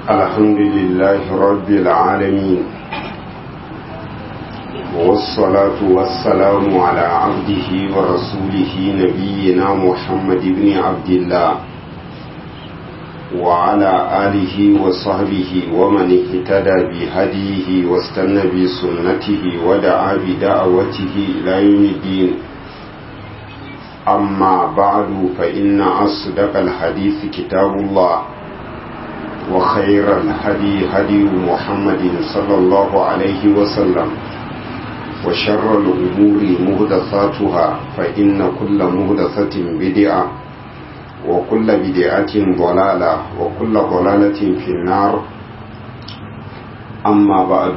الحمد لله رب العالمين والصلاة والسلام على عبده ورسوله نبينا محمد بن عبد الله وعلى آله وصحبه ومن اهتدى بهديه واستنى بسنته ودعا بدعوته إلى يوم الدين أما بعد فإن أصدق الحديث كتاب الله وخير الهدي هدي محمد صلى الله عليه وسلم وشر الأمور مهدثاتها فإن كل مهدثة بدعة وكل بدعة ضلالة وكل ضلالة في النار أما بعد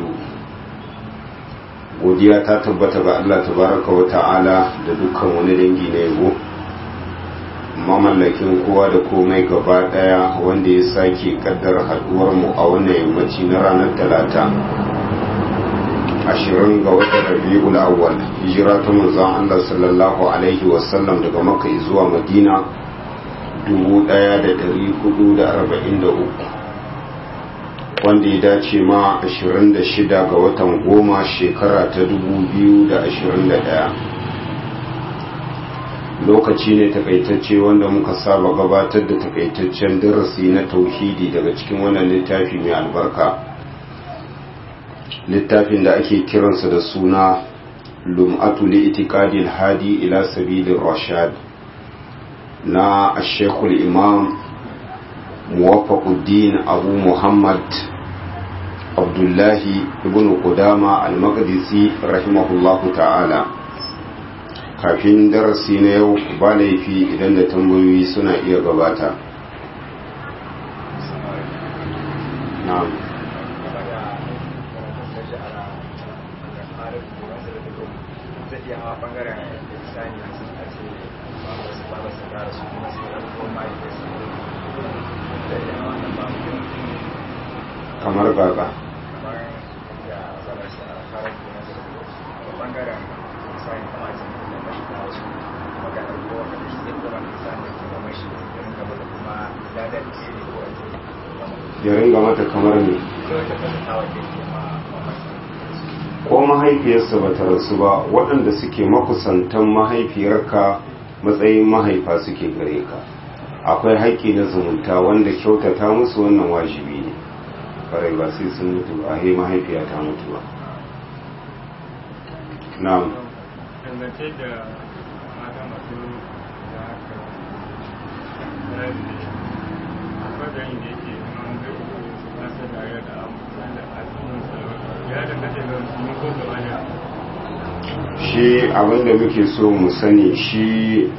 godiya ta tabbata ga Allah tabaraka wa ta'ala da dukkan wani dangi na yabo mamallakin kowa da komai gaba daya wanda ya sake kaddar haduwar mu a wannan yammaci na ranar talata ashirin ga watan rabi'ul awwal hijira ta manzon Allah sallallahu alaihi wasallam daga makka zuwa madina 1443 wanda ya dace ma 26 ga watan goma shekara ta 2021 lokaci ne takaitacce wanda muka saba gabatar da takaitaccen darasi na tauhidi daga cikin wannan littafi mai albarka littafin da ake kiransa da suna lum'atu li itiqadil hadi ila sabilir rashad na ashekul imam muwafaquddin abu muhammad abdullahi ibn qudama al-maqdisi rahimahullahu ta'ala kafin darasi na yau ba laifi idan da tambayoyi suna iya gabata na'am kamar gaga ya ringa mata kamar ne ko mahaifiyarsa ba ta rasu ba waɗanda suke makusantan mahaifiyarka matsayin mahaifa suke gare ka akwai haƙƙi na zumunta wanda kyautata musu wannan wajibi ne farai ba sai sun mutu ba he mahaifiya ta mutu ba na'am dangance da mata masu da haka akwai bayan da yake nan zai nasa da ya da da asirin ya dangance da su ko gaba da shi abinda muke so mu sani shi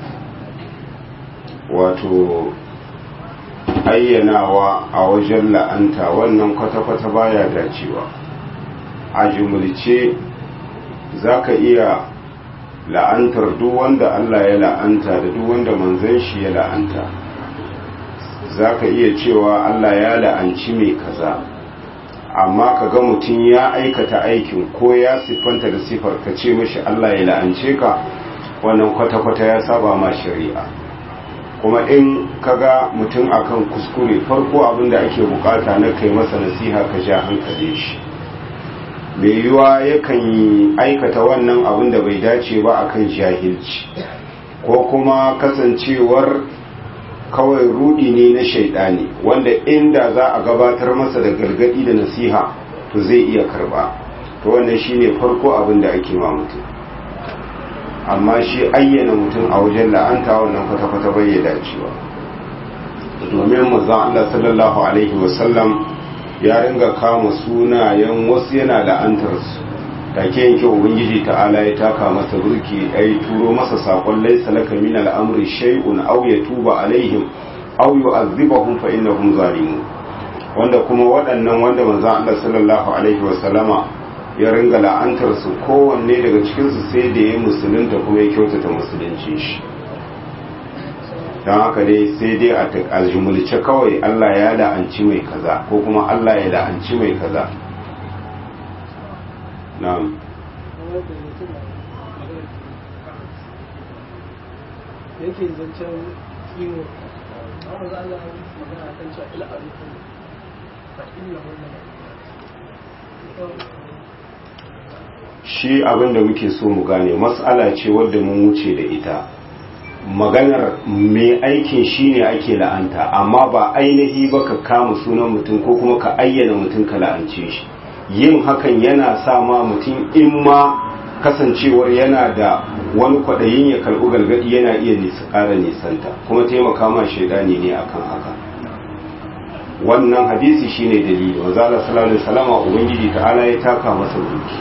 wato ayyanawa a wajen la'anta wannan kwata-kwata baya dacewa a jumulce za ka iya la'antar duk wanda Allah ya la'anta da duk wanda manzan shi ya la'anta za ka iya cewa Allah ya la'anci mai kaza amma ka ga mutum ya aikata aikin ko ya siffanta da siffar ka ce mashi Allah ya la'ance ka wannan kwata-kwata ya saba ma shari'a kuma in kaga mutum akan kuskure farko abin da ake bukata na kai masa nasiha ka ja hankali shi mai yiwa yakan yi aikata wannan abin da bai dace ba akan jahilci ko kuma kasancewar kawai rudi ne na shaidani wanda inda za a gabatar masa da gargadi da nasiha to zai iya karba to wannan shine farko abin da ake ma mutum amma shi ayyana mutum a wajen la'anta wannan kwata-kwata bai ya dacewa domin mazan Allah sallallahu Alaihi wasallam ya ringa kama sunayen wasu yana la'antarsu take yanke ubangiji ta'ala ya taka masa burki ai turo masa sakon laisa laka min al'amri shay'un aw yatuba alaihim aw yu'adhibahum fa innahum zalimun wanda kuma waɗannan wanda manzon Allah sallallahu alaihi wasallama ya ringa la'antar su kowanne daga cikinsu sai da ya musulunta kuma ya kyautata musulunci shi don haka dai sai dai a jumulce kawai Allah ya la'anci mai kaza ko kuma Allah ya la'anci mai kaza na'am yake zancen kiwo amma za a magana kan cewa ila a rukun shi abin da muke so mu gane matsala ce wadda mun wuce da ita maganar mai aikin shi ne ake la'anta amma ba ainihi ba ka kama sunan mutum ko kuma ka ayyana mutum ka la'ance shi yin hakan yana sa ma mutum in ma kasancewar yana da wani kwaɗayin ya karɓi gargaɗi yana iya nisa ƙara nisanta kuma taimaka ma shaidani ne akan haka wannan hadisi shine dalili wa zala sallallahu alaihi wasallama ubangiji ta'ala ya taka masa duki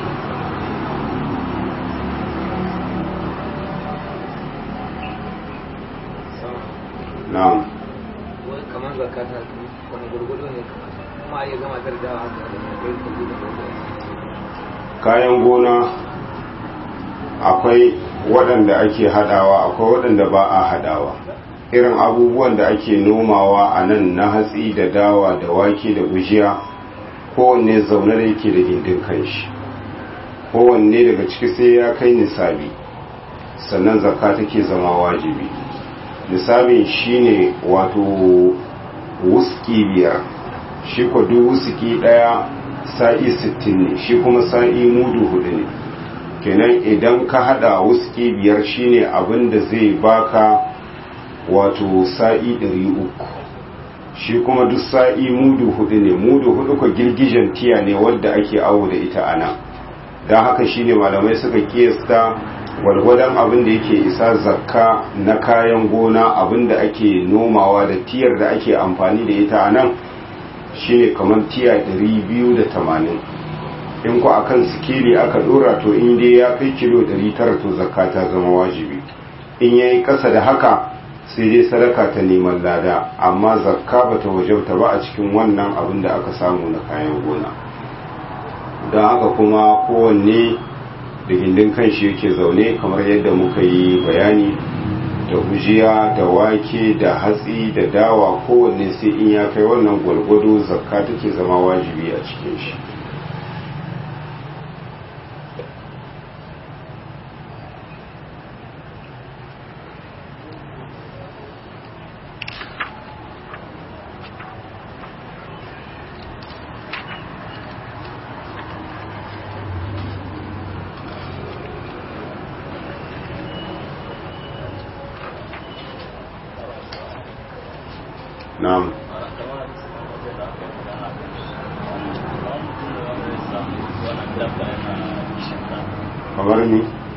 na'am wai kamar zakata wani gurgudu ne kuma ya gama tarjawa haka da kai kuɗi da kayan gona akwai waɗanda ake hadawa akwai waɗanda ba a hadawa irin abubuwan da ake nomawa a nan na hatsi da dawa da wake da gujiya kowanne zaune da yake da gindin kanshi kowanne daga ciki sai ya kai nisabi sannan zakka take zama wajibi nisabin shine wato wuski biyar shi ko duk wuski daya sa'i 60 ne shi kuma sa'i mudu hudu ne kenan idan ka hada wuski biyar shine abin da zai baka wato sa'i 300 shi kuma duk sa'i mudu hudu ne mudu hudu ko girgijen tiya ne wadda ake awo da ita ana don haka shine malamai suka kiyasta gwargwadon abin da yake isa zakka na kayan gona abin da ake nomawa da tiyar da ake amfani da ita a nan shine kamar tiya 280 in ku akan sikili aka dora to in dai ya kai kilo 900 to zakka ta zama wajibi in yayi kasa da haka sai dai sadaka ta neman lada amma zakka bata wajabta ba a cikin wannan abin da aka samu na kayan gona don haka kuma kowanne da gindin kanshi yake zaune kamar yadda muka yi bayani da gujiya da wake da hatsi da dawa kowanne sai in ya kai wannan gwalgwado zakka take zama wajibi a cikin shi na'am kamar ni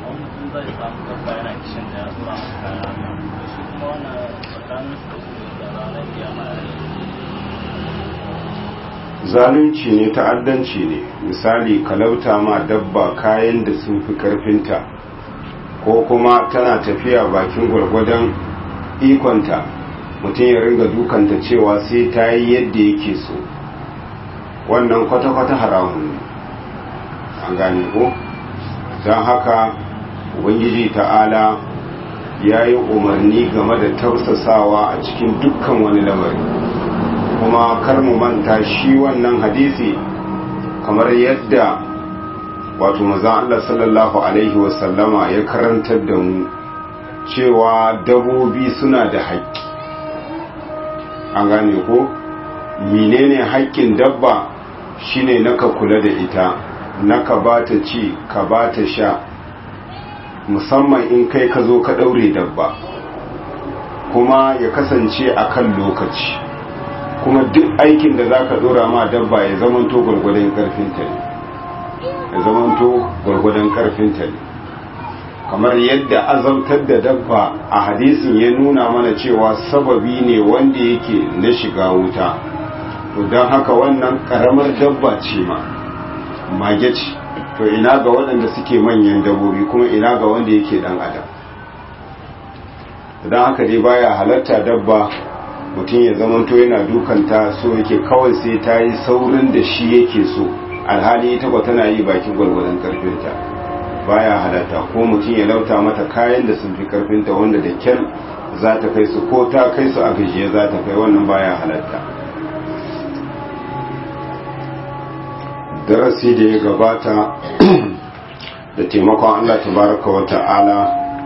zalunci ne ta'addanci ne misali kalauta ma dabba kayan da sun fi karfinta ko kuma tana tafiya bakin gwargwadon ikonta mutum ya ringa dukanta cewa sai ta yi yadda yake so wannan kwata-kwata haramun ne an gane ko don haka ubangiji ta'ala ya yi umarni game da tausasawa a cikin dukkan wani lamari kuma kar mu manta shi wannan hadisi kamar yadda wato maza Allah sallallahu alaihi wasallama ya karantar da mu cewa dabobi suna da haƙƙi an gane ko menene haƙƙin dabba shine naka kula da ita naka bata ci ka bata sha musamman in kai ka zo ka ɗaure dabba kuma ya kasance a kan lokaci kuma duk aikin da za ka ɗora ma dabba ya zamanto gwargwadon ƙarfinta ne ya zamanto gwargwadon ƙarfinta ne kamar yadda azabtar da dabba a hadisin ya nuna mana cewa sababi ne wanda yake na shiga wuta to don haka wannan karamar dabba ce ma mage ce to ina ga waɗanda suke manyan dabbobi kuma ina ga wanda yake dan adam don haka dai baya halatta dabba mutum ya zamanto yana dukanta so yake kawai sai ta yi saurin da shi yake so alhali ita ba tana yi bakin gwalgwadon karfinta baya halatta ko mutum ya lauta mata kayan da sun fi karfinta wanda da kyar za ta kai su ko ta kai su a gajiye za ta kai wannan baya halatta darasi da ya gabata da taimakon allah tabaraka wa ta'ala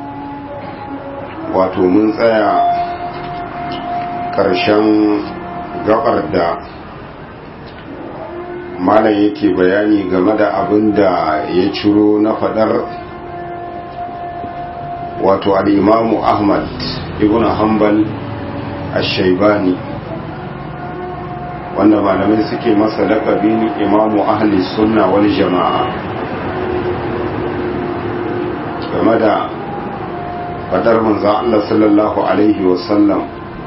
wato mun tsaya ƙarshen gabar da malam yake bayani game da abin da ya ciro na fadar wato al'imamu ahmad ibn hanbal ashaibani wanda malamai suke masa lakabin imamu ahli sunna wal jama'a game da fadar manzan Allah sallallahu Alaihi wasallam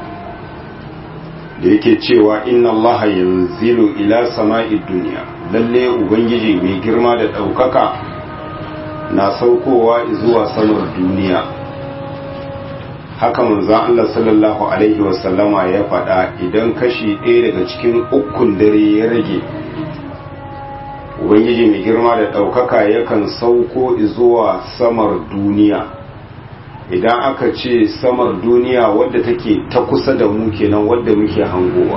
da yake cewa inna Allah yanzilu ila sama'i duniya lalle ubangiji mai girma da ɗaukaka na saukowa zuwa samar duniya haka manzan Allah sallallahu Alaihi wasallama ya faɗa idan kashi ɗaya daga cikin ukun dare ya rage ubangiji mai girma da ɗaukaka yakan sauko zuwa samar duniya idan aka ce samar duniya wadda take ta kusa da mu kenan wadda muke hangowa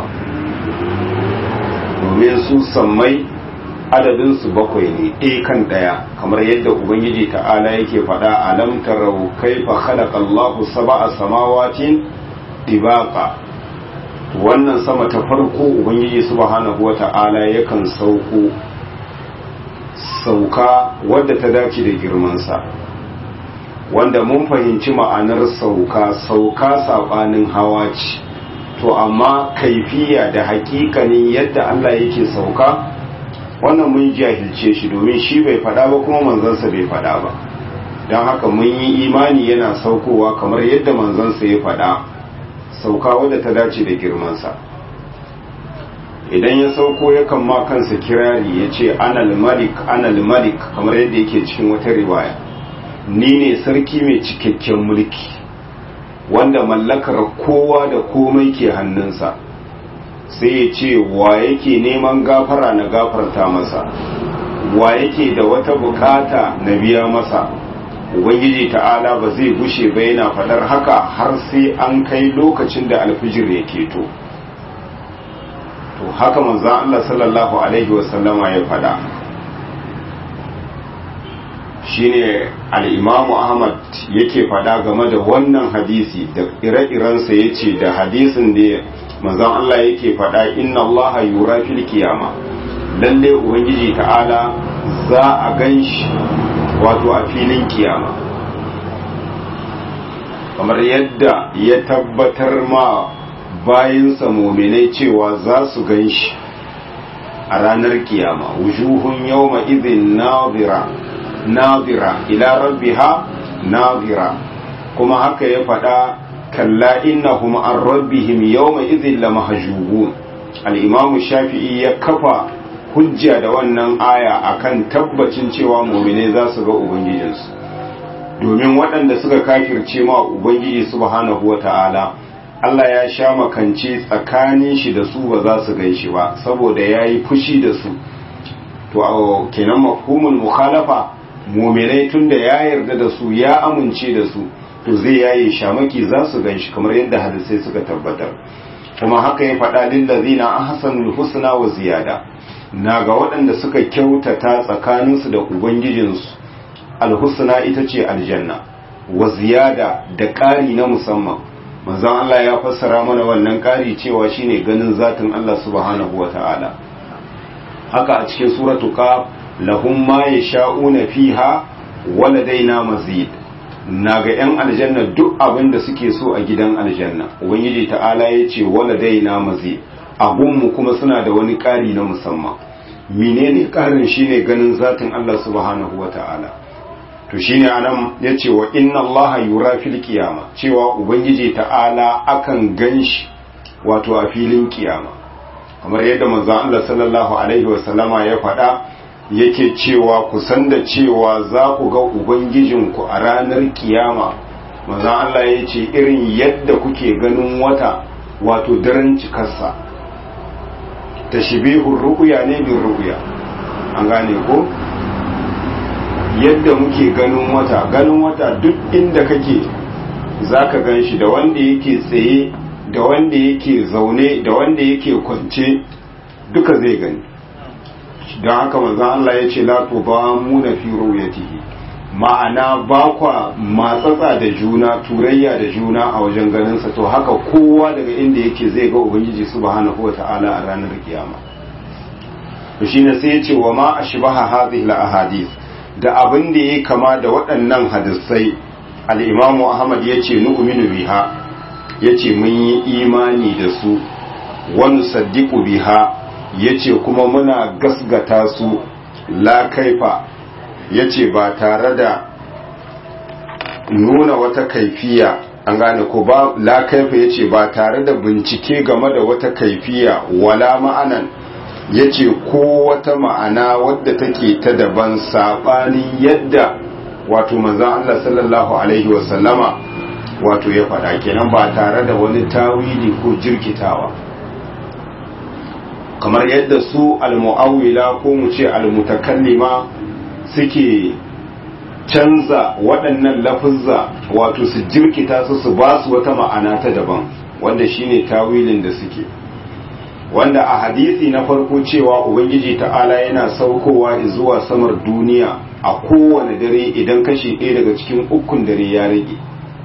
domin su sammai adadinsu bakwai ne ɗaya kan ɗaya kamar yadda ubangiji ta'ala yake faɗa alam tarau kaifa khalaqa Allahu sab'a samawatin dibaqa wannan sama ta farko ubangiji subhanahu wata'ala yakan sauko sauka wadda ta dace da girmansa wanda mun fahimci ma'anar sauka sauka saɓanin hawa ce to amma kaifiya da hakikanin yadda Allah yake sauka wannan mun jahilce shi domin shi bai faɗa ba kuma manzansa bai faɗa ba don haka mun yi imani yana saukowa kamar yadda manzansa ya faɗa sauka wadda ta dace da girmansa idan ya sauko yakan ma kansa kirari ya ce anal malik anal malik kamar yadda yake cikin wata riwaya ni ne sarki mai cikakken mulki wanda mallakar kowa da komai ke hannunsa sai ya ce wa yake neman gafara na gafarta masa wa yake da wata bukata na biya masa ubangiji ta'ala ba zai gushe ba yana fadar haka har sai an kai lokacin da alfijir ya keto to haka manzan Allah sallallahu alaihi wasallama ya fada shine al'imamu ahmad yake fada game da wannan hadisi da ire-irensa ya ce da hadisin da manzan Allah yake fada inna Allah yura fil kiyama lalle ubangiji ta'ala za a gan shi wato a filin kiyama kamar yadda ya tabbatar ma bayansa mominai cewa za su gan shi a ranar kiyama wujuhun yawma izin nazira nazira ila rabbiha nazira kuma haka ya faɗa kalla innahum an rabbihim yawma idhin lamahjubun al-imam shafi'i ya kafa hujja da wannan aya akan tabbacin cewa mu'mine za su ga ubangijinsu domin waɗanda suka kafirce ma ubangiji subhanahu wata'ala Allah ya sha makance tsakanin shi da su ba za su gan shi ba saboda ya yi fushi da su to kenan mafhumul mukhalafa muminai tun da ya yarda da su ya amince da su to zai yaye shamaki za su gan shi kamar yadda hadisai suka tabbatar kuma haka ya faɗa lillazina ahsanul husna wa ziyada na ga waɗanda suka kyautata tsakaninsu da ubangijinsu alhusna ita ce aljanna wa ziyada da ƙari na musamman manzon Allah ya fassara mana wannan ƙari cewa shine ganin zatin Allah subhanahu wa ta'ala haka a cikin suratu qaf lahum ma yasha'una fiha waladaina mazid naga yan aljanna duk abin da suke so a gidan aljanna ubangiji ta'ala ya ce waladaina mazid abunmu kuma suna da wani ƙari na musamman menene ƙarin shine ganin zatin Allah subhanahu wa ta'ala to shine anan yace wa inna Allah yura fil qiyama cewa ubangiji ta'ala akan ganshi wato a filin kiyama kamar yadda manzon Allah sallallahu alaihi wa sallama ya faɗa yake cewa ku san da cewa za ku ga ubangijinku a ranar kiyama manzon Allah ya ce irin yadda kuke ganin wata wato daren cikarsa tashbihur ru'ya ne bin ru'ya an gane ko yadda muke ganin wata ganin wata duk inda kake zaka gan shi da wanda yake tsaye da wanda yake zaune da wanda yake kwance duka zai gani don haka manzon Allah ya ce la tudamuna fi ru'yatihi ma'ana ba kwa matsatsa da juna turayya da juna a wajen ganinsa to haka kowa daga inda yake zai ga ubangiji subhanahu wata'ala a ranar kiyama to shine sai ya ce wa ma ashbaha hadhihi al-ahadith da abin da yake kama da waɗannan hadisai al-imamu ahmad yace nu'minu biha yace mun yi imani da su wa nusaddiqu biha yace kuma muna gasgata su la kaifa yace ba tare da nuna wata kaifiya an gane ko ba la kaifa yace ba tare da bincike game da wata kaifiya wala ma'anan yace ko wata ma'ana wadda take ta daban sabanin yadda wato manzon Allah sallallahu alaihi wa sallama wato ya faɗa kenan ba tare da wani tawili ko jirkitawa kamar yadda su al-mu'awwila ko mu ce al-mutakallima suke canza waɗannan lafuzza wato su jirkita su su ba su wata ma'ana ta daban wanda shine tawilin da suke wanda a hadisi na farko cewa ubangiji ta'ala yana saukowa zuwa samar duniya a kowane dare idan kashi ɗaya daga cikin ukun dare ya rage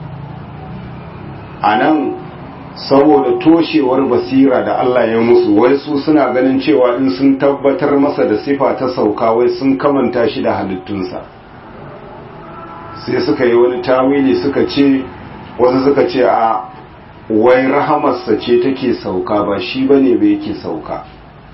a nan saboda toshewar basira da Allah ya musu wai su suna ganin cewa in sun tabbatar masa da sifa ta sauka wai sun kamanta shi da halittunsa sai suka yi wani tawili suka ce wasu suka ce a wai rahamarsa ce take sauka ba shi bane bai yake sauka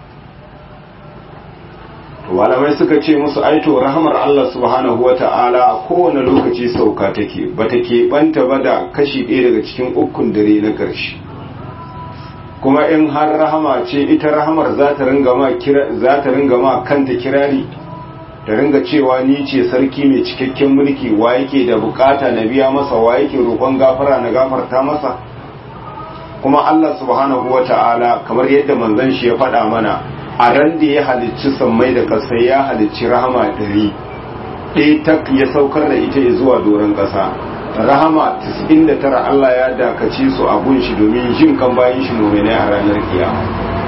malamai suka ce musu aito rahamar Allah subhanahu wa ta'ala a kowane lokaci sauka take ba ta keɓanta ba da kashi ɗaya daga cikin ukun dare na ƙarshe kuma in har rahama ce ita rahamar za ta ringa ma kanta kirari ta ringa cewa ni ce sarki mai cikakken mulki wa yake da bukata na biya masa wa yake roƙon gafara na gafarta masa kuma Allah subhanahu wa ta'ala kamar yadda manzon shi ya faɗa mana a ran da ya halicci sammai da ƙasa ya halicci rahama ɗari ɗaya tak ya saukar da ita zuwa doron ƙasa rahama 99 Allah ya dakace su a gunshi domin jin kan bayan shi muminai a ranar kiyama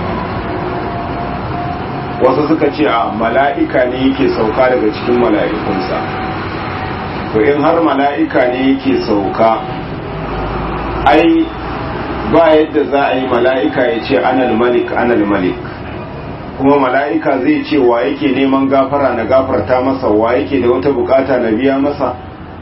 wasu suka ce a mala'ika ne yake sauka daga cikin mala'ikunsa to in har mala'ika ne yake sauka ai ba yadda za a yi mala'ika ya ce anal malik anal malik kuma mala'ika zai ce wa yake neman gafara na gafarta masa wa yake da wata bukata na biya masa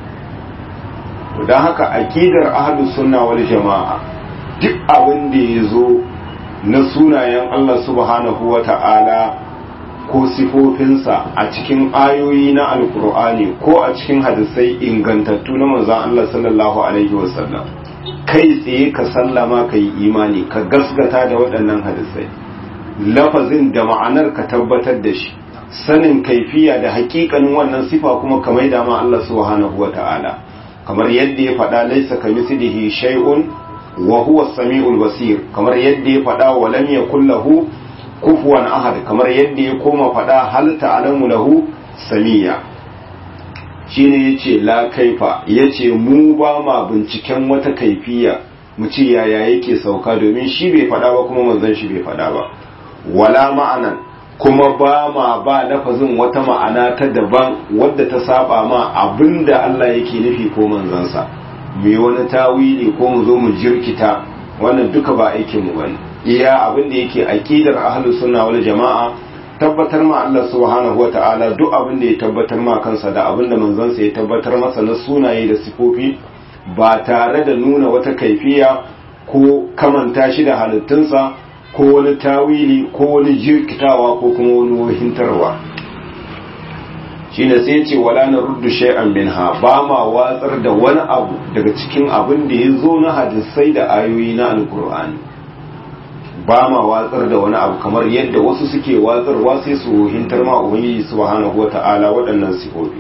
don haka akidar ahlus sunna wal jama'a duk abin da ya zo na sunayen Allah subhanahu wa ta'ala ko sifofinsa a cikin ayoyi na alkur'ani ko a cikin hadisai ingantattu na manzon Allah sallallahu alaihi wasallam kai tsaye ka sallama ka yi imani ka gasgata da waɗannan hadisai lafazin da ma'anar ka tabbatar da shi sanin kaifiya da hakikanin wannan sifa kuma ka maida ma Allah subhanahu wa ta'ala kamar yadda ya faɗa laisa ka mislihi shay'un wa huwa samiul basir kamar yadda ya faɗa wa lam yakul lahu kufuwan ahad kamar yadda ya koma faɗa hal ta'lamu lahu samiya shine yace la kaifa yace mu ba ma binciken wata kaifiya mu ce yaya yake sauka domin shi bai faɗa ba kuma manzon shi bai faɗa ba wala ma'anan kuma ba ma ba lafazin wata ma'ana ta daban wadda ta saba ma abinda Allah yake nufi ko manzansa mu yi wani tawili ko mu zo mu jirkita wannan duka ba aikin mu bane iya abinda yake aqidar ahlus sunna wal jama'a tabbatar ma Allah subhanahu wata'ala duk abinda ya tabbatar ma kansa da abinda manzansa ya tabbatar masa na sunaye da sifofi ba tare da nuna wata kaifiya ko kamanta shi da halittunsa ko wani tawili ko wani jirkitawa ko kuma wani wahintarwa shi ne sai ce wala na ruddu shay'an minha ba ma watsar da wani abu daga cikin abin da ya zo na hadisai da ayoyi na alkur'ani ba ma watsar da wani abu kamar yadda wasu suke watsarwa sai su wahintar ma ubangiji subhanahu wata'ala waɗannan sifofi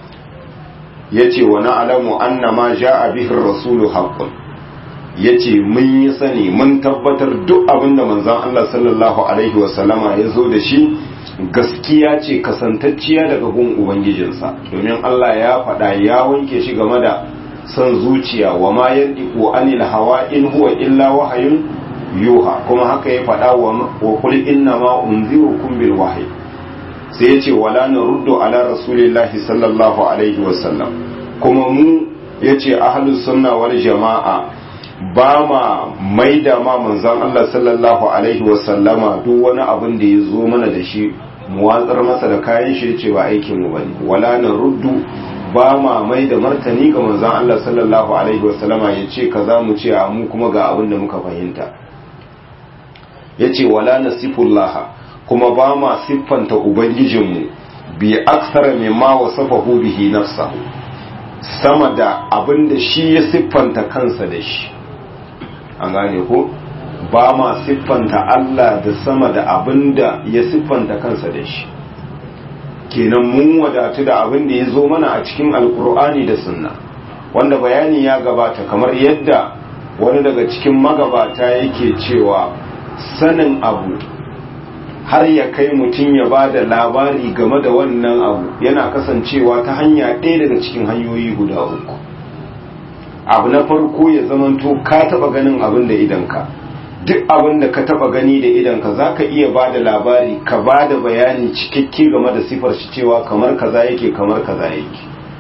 yace wa na'lamu anna ma ja'a bihi ar-rasulu haqqun ya ce mun yi sani mun tabbatar duk abin da manzan Allah sallallahu Alaihi wasallama ya zo da shi gaskiya ce kasantacciya daga gun Ubangijinsa domin Allah ya faɗa ya wanke shi game da son zuciya wa ma yandiku anil hawa in huwa illa wahayun yuha kuma haka ya faɗa wa kul inna ma unzirukum bil wahyi sai ya ce wala naruddu ala rasulillahi sallallahu alaihi wasallam kuma mu yace ahlus sunna wal jama'a ba ma maida ma manzan Allah sallallahu Alaihi wasallama duk wani abin da ya zo mana da shi mu watsar masa da kayan shi yace ba aikin mu bane wala na ruddu ba ma mai da martani ga manzon Allah sallallahu alaihi wasallama yace kaza mu ce a mu kuma ga abin da muka fahimta yace wala nasifullah kuma ba ma siffanta ubangijinmu bi aksara mimma wasafahu bihi nafsahu sama da abin da shi ya siffanta kansa da shi an gane ko ba ma siffanta Allah da sama da abin da ya siffanta kansa da shi kenan mun wadatu da abin da ya zo mana a cikin alkur'ani da sunna wanda bayani ya gabata kamar yadda wani daga cikin magabata yake cewa sanin abu har ya kai mutum ya ba da labari game da wannan abu yana kasancewa ta hanya ɗaya daga cikin hanyoyi guda uku abu na farko ya zamanto ka taba ganin abin da idanka duk abin da ka taba gani da idanka za ka iya ba da labari ka ba da bayani cikakke game da sifar shi cewa kamar kaza yake kamar kaza yake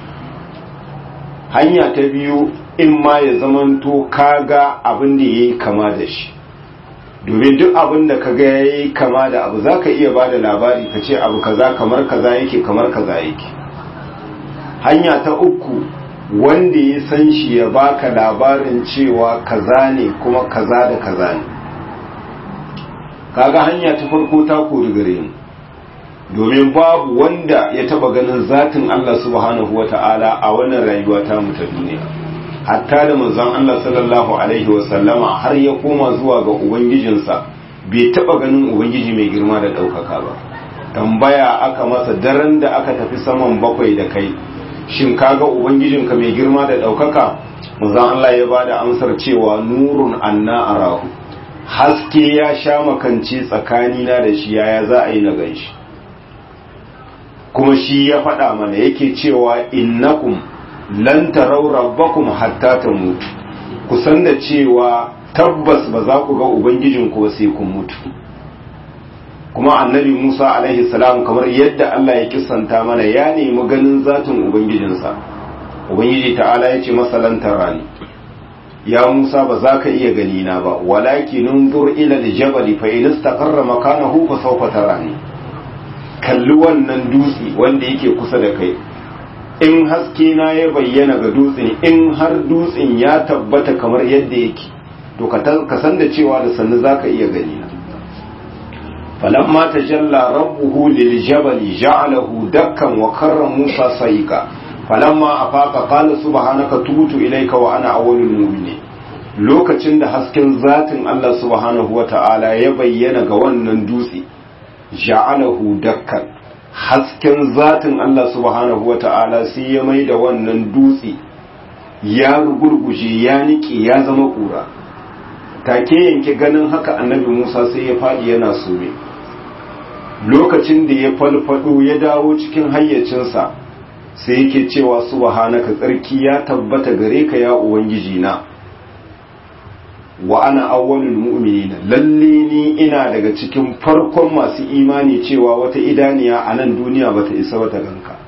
hanya ta biyu in ma ya zamanto ka ga abin da ya yi kama da shi domin duk abin da ka ga ya yi kama da abu za ka iya ba da labari ka ce abu kaza kamar kaza yake kamar kaza yake hanya ta uku wanda ya san shi ya baka labarin cewa kaza ne kuma kaza da kaza ne kaga hanya ta farko ta kori gare mu domin babu wanda ya taba ganin zatin Allah subhanahu wata'ala a wannan rayuwa ta mu ta duniya hatta da manzon Allah sallallahu alaihi wasallama har ya koma zuwa ga ubangijinsa bai taba ganin ubangiji mai girma da ɗaukaka ba tambaya aka masa daren da aka tafi saman bakwai da kai shin kaga ubangijinka mai girma da ɗaukaka manzon Allah ya bada amsar cewa nurun anna arahu haske ya sha makanci tsakanina da shi yaya za a yi na ganshi kuma shi ya faɗa mana yake cewa innakum lan tarau rabbakum hatta tamutu kusan da cewa tabbas ba za ku ga ubangijinku ba sai kun mutu kuma annabi Musa alaihi salam kamar yadda Allah ya kisanta mana ya nemi ganin zatin ubangijinsa ubangiji ta'ala ya ce masa lan tarani ya Musa ba za ka iya gani na ba walakin unzur ila aljabali fa in istaqarra makanahu fa sawfa tarani kalli wannan dutse wanda yake kusa da kai in haske na ya bayyana ga dutsen in har dutsen ya tabbata kamar yadda yake to ka san da cewa da sannu zaka iya gani na falamma tajalla rabbuhu lil jabali ja'alahu dakkan wa karra musa sayka falamma afaqa qala subhanaka tubtu ilayka wa ana awwalul mu'minin lokacin da hasken zatin Allah subhanahu wata'ala ya bayyana ga wannan dutse ja'alahu dakkan hasken zatin Allah subhanahu wata'ala sai ya mai da wannan dutse ya gurguje ya nike ya zama kura take yanke ganin haka annabi Musa sai ya fadi yana sume lokacin da ya falfado ya dawo cikin hayyacinsa sai yake cewa subhanaka tsarki ya tabbata gare ka ya ubangiji na wa ana awwalul mu'minina lalle ni ina daga cikin farkon masu imani cewa wata idaniya a nan duniya bata isa wata ganka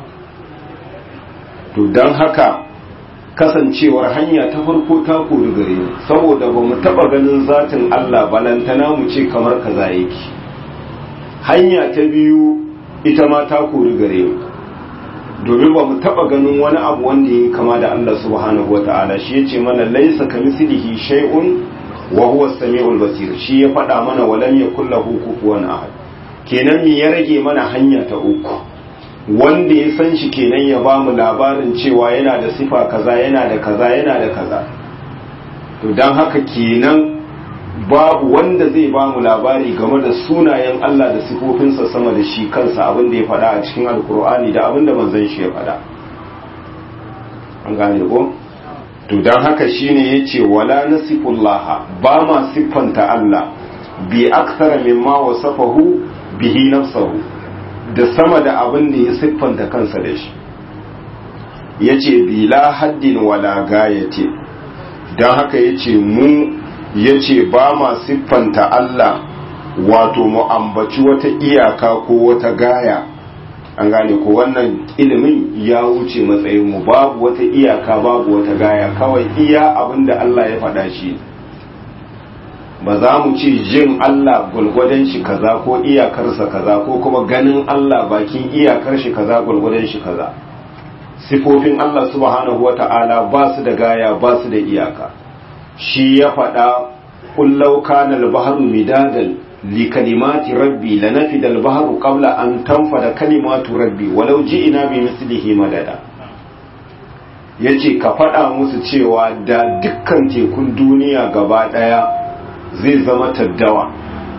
to don haka kasancewar hanya ta farko ta kori gare mu saboda ba mu taba ganin zatin Allah balantana mu ce kamar kaza yake hanya ta biyu ita ma ta kori gare mu domin ba mu taba ganin wani abu wanda ya kama da Allah subhanahu wata'ala shi yace mana laisa kamithlihi shay'un wa huwa as-sami'ul basir shi ya faɗa mana walam yakul lahu kufuwan ahad kenan me ya rage mana hanya ta uku wanda ya san shi kenan ya ba mu labarin cewa yana da sifa kaza yana da kaza yana da kaza to dan haka kenan babu wanda zai ba mu labari game da sunayen Allah da sifofinsa sama da shi kansa abin da ya faɗa a cikin alkur'ani da abin da manzon shi ya faɗa an gane ko to dan haka shine yace wala nasifullah ba ma siffanta Allah bi akthara mimma wasafahu bihi nafsuhu da sama da abin da ya siffanta kansa da shi yace bila haddin wala gayati dan haka yace mu ya ce ba ma siffanta Allah wato mu ambaci wata iyaka ko wata gaya an gane ko wannan ilimin ya wuce matsayin mu babu wata iyaka babu wata gaya kawai iya abin da Allah ya faɗa shi ba za mu ce jin Allah gwalgwadon shi kaza ko iyakarsa kaza ko kuma ganin Allah bakin iyakar shi kaza gwalgwadon shi kaza sifofin Allah subhanahu wa ta'ala ba su da gaya ba su da iyaka shi ya faɗa kullau kana al-bahru midadan li kalimati rabbi lanafida al-bahru qabla an tanfada kalimatu rabbi walau ji'ina bi mislihi madada yace ka faɗa musu cewa da dukkan tekun duniya gaba ɗaya zai zama taddawa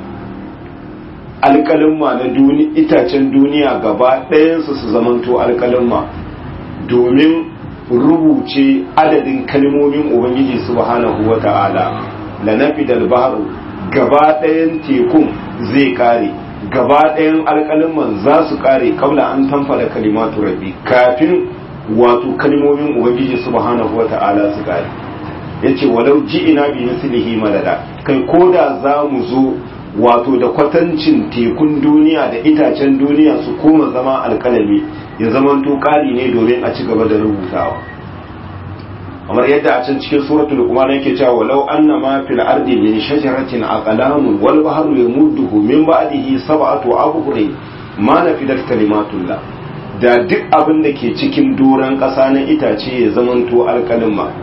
alƙalimma na itacen duniya gaba ɗayansu su zamanto alƙalimma domin rubuce adadin kalmomin ubangiji subhanahu wa ta'ala lanafi dalbaru gaba ɗayan tekun zai kare gaba ɗayan alƙalimman za su kare kabla an tamfada kalimatu rabbi kafin wato kalmomin ubangiji subhanahu wa ta'ala su kare yace walau ji'ina bi mislihi madada kai koda za mu zo wato da kwatancin tekun duniya da itacen duniya su koma zama alkalami ya zama ƙari ne domin a ci gaba da rubutawa kamar yadda a can cikin suratul luqman yake cewa walau anna ma fil ardi min shajaratin aqlamun wal bahru yamudduhu min ba'dihi sab'atu abhurin ma nafidat kalimatullah da duk abin da ke cikin doran ƙasa na itace ya zamanto alkalima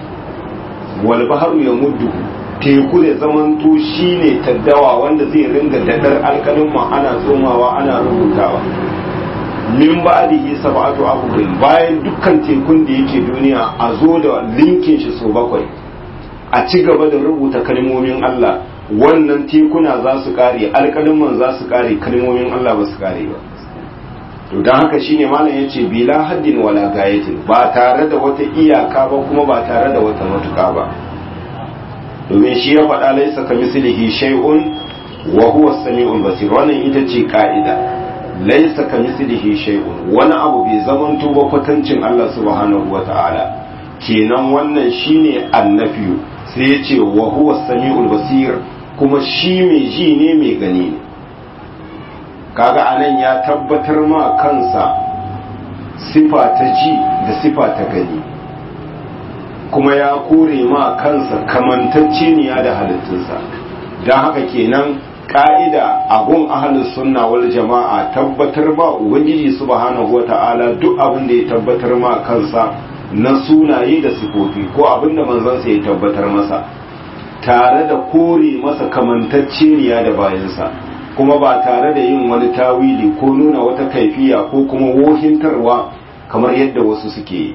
wal bahru yamudduhu teku da zamanto shine taddawa wanda zai ringa dadar alkalima ana tsomawa ana rubutawa min ba'dihi sab'atu abhurin bayan dukkan tekun da yake duniya a zo da linkin shi so bakwai a ci gaba da rubuta kalmomin Allah wannan tekuna za su kare alkaliman za su kare kalmomin Allah ba su kare ba to don haka shine malam yace bila haddin wala gayatin ba tare da wata iyaka ba kuma ba tare da wata matuka ba domin shi ya faɗa laisa ka mislihi shay'un wa huwa as-sami'ul basir wannan ita ce ka'ida laisa ka mislihi shay'un wani abu bai zamanto ba kwatancin Allah subhanahu wata'ala kenan wannan shine annafiyu sai ya ce wa huwa as-sami'ul basir kuma shi mai ji ne mai gani ne kaga anan ya tabbatar ma kansa sifa ta ji da sifa ta gani kuma ya kore ma kansa kamantacceniya da halittunsa don haka kenan ka'ida abun ahalus sunna wal jama'a tabbatar ma ubangiji subhanahu wata'ala duk abin da ya tabbatar ma kansa na sunaye da sifofi ko abin da manzansa ya tabbatar masa tare da kore masa kamantacceniya da bayansa kuma ba tare da yin wani tawili ko nuna wata kaifiya ko kuma wohintarwa kamar yadda wasu suke yi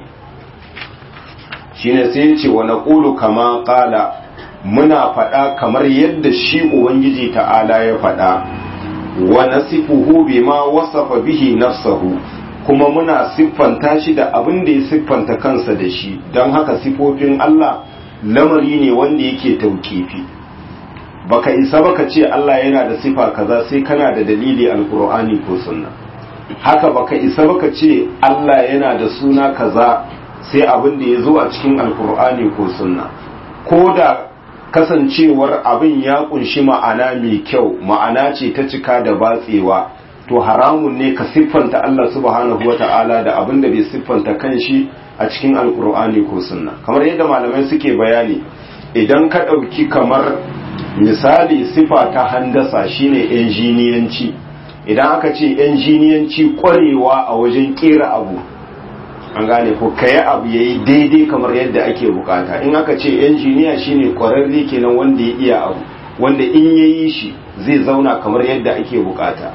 shine sai ce wa naqulu kama qala muna faɗa kamar yadda shi ubangiji ta'ala ya faɗa wa nasifuhu bima wasafa bihi nafsahu kuma muna siffanta shi da abin da ya siffanta kansa da shi don haka sifofin Allah lamari ne wanda yake taukifi baka isa baka ce Allah yana da sifa kaza sai kana da dalili alkur'ani ko sunna haka baka isa baka ce Allah yana da suna kaza sai abin da ya zo a cikin alkur'ani ko sunna ko da kasancewar abin ya kunshi ma'ana mai kyau ma'ana ce ta cika da batsewa to haramun ne ka siffanta Allah subhanahu wata'ala da abin da bai siffanta kanshi a cikin alkur'ani ko sunna kamar yadda malamai suke bayani idan ka ɗauki kamar misali sifa ta handasa shine injiniyanci idan aka ce injiniyanci kwarewa a wajen kera abu an gane ko kayi abu yayi daidai kamar yadda ake bukata in aka ce injiniya shine kwararre kenan wanda ya iya abu wanda in yayi shi zai zauna kamar yadda ake bukata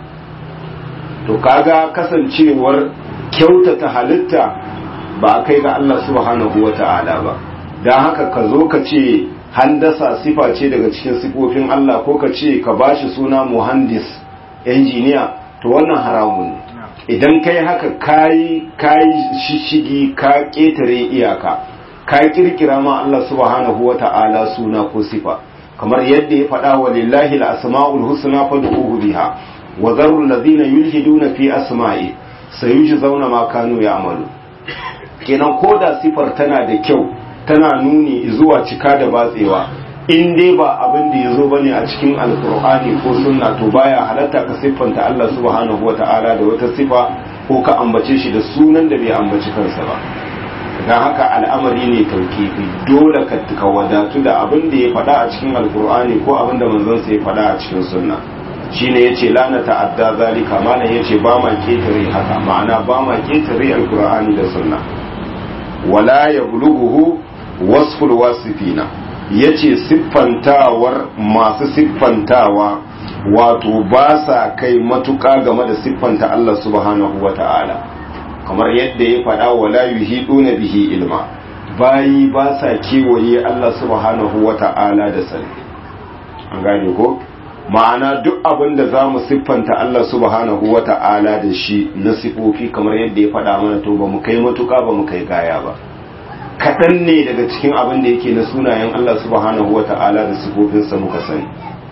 to kaga kasancewar kyautata halitta ba a kai ga Allah subhanahu wata'ala ba don haka ka zo ka ce handasa sifa ce daga cikin sifofin Allah ko ka ce ka bashi suna muhandis injiniya to wannan haramun ne idan kai haka kayi kayi shishigi ka ketare iyaka ka kirkira ma Allah subhanahu wata'ala suna ko sifa kamar yadda ya faɗa wa lillahi al-asma'ul husna fad'uhu biha wa zarul ladina yulhiduna fi asma'i sayujzauna ma kanu ya'malu kenan koda sifar tana da kyau tana nuni zuwa cika da batsewa in dai ba abin da ya zo ba ne a cikin alkur'ani ko sunna to baya halatta ka siffanta Allah subhanahu wa ta'ala da wata sifa ko ka ambace shi da sunan da bai ambaci kansa ba don haka al'amari ne taukifi dole ka wadatu da abin da ya faɗa a cikin alkur'ani ko abin da manzansa ya faɗa a cikin sunna shine yace la na ta'adda zalika mana yace ba ma ketare haka ma'ana ba ma ketare alkur'ani da sunna wala yablughu wasful wasifina yace siffantawar masu siffantawa wato ba sa kai matuƙa game da siffanta Allah subhanahu wata'ala kamar yadda ya faɗa wala yuhiduna bihi ilma bayi ba sa kewaye Allah subhanahu wata'ala da sani an gane ko ma'ana duk abin da za mu siffanta Allah subhanahu wata'ala da shi na sifofi kamar yadda ya faɗa mana to ba mu kai matuƙa ba mu kai gaya ba kaɗan ne daga cikin abin da yake na sunayen Allah subhanahu wata'ala da sifofinsa muka sani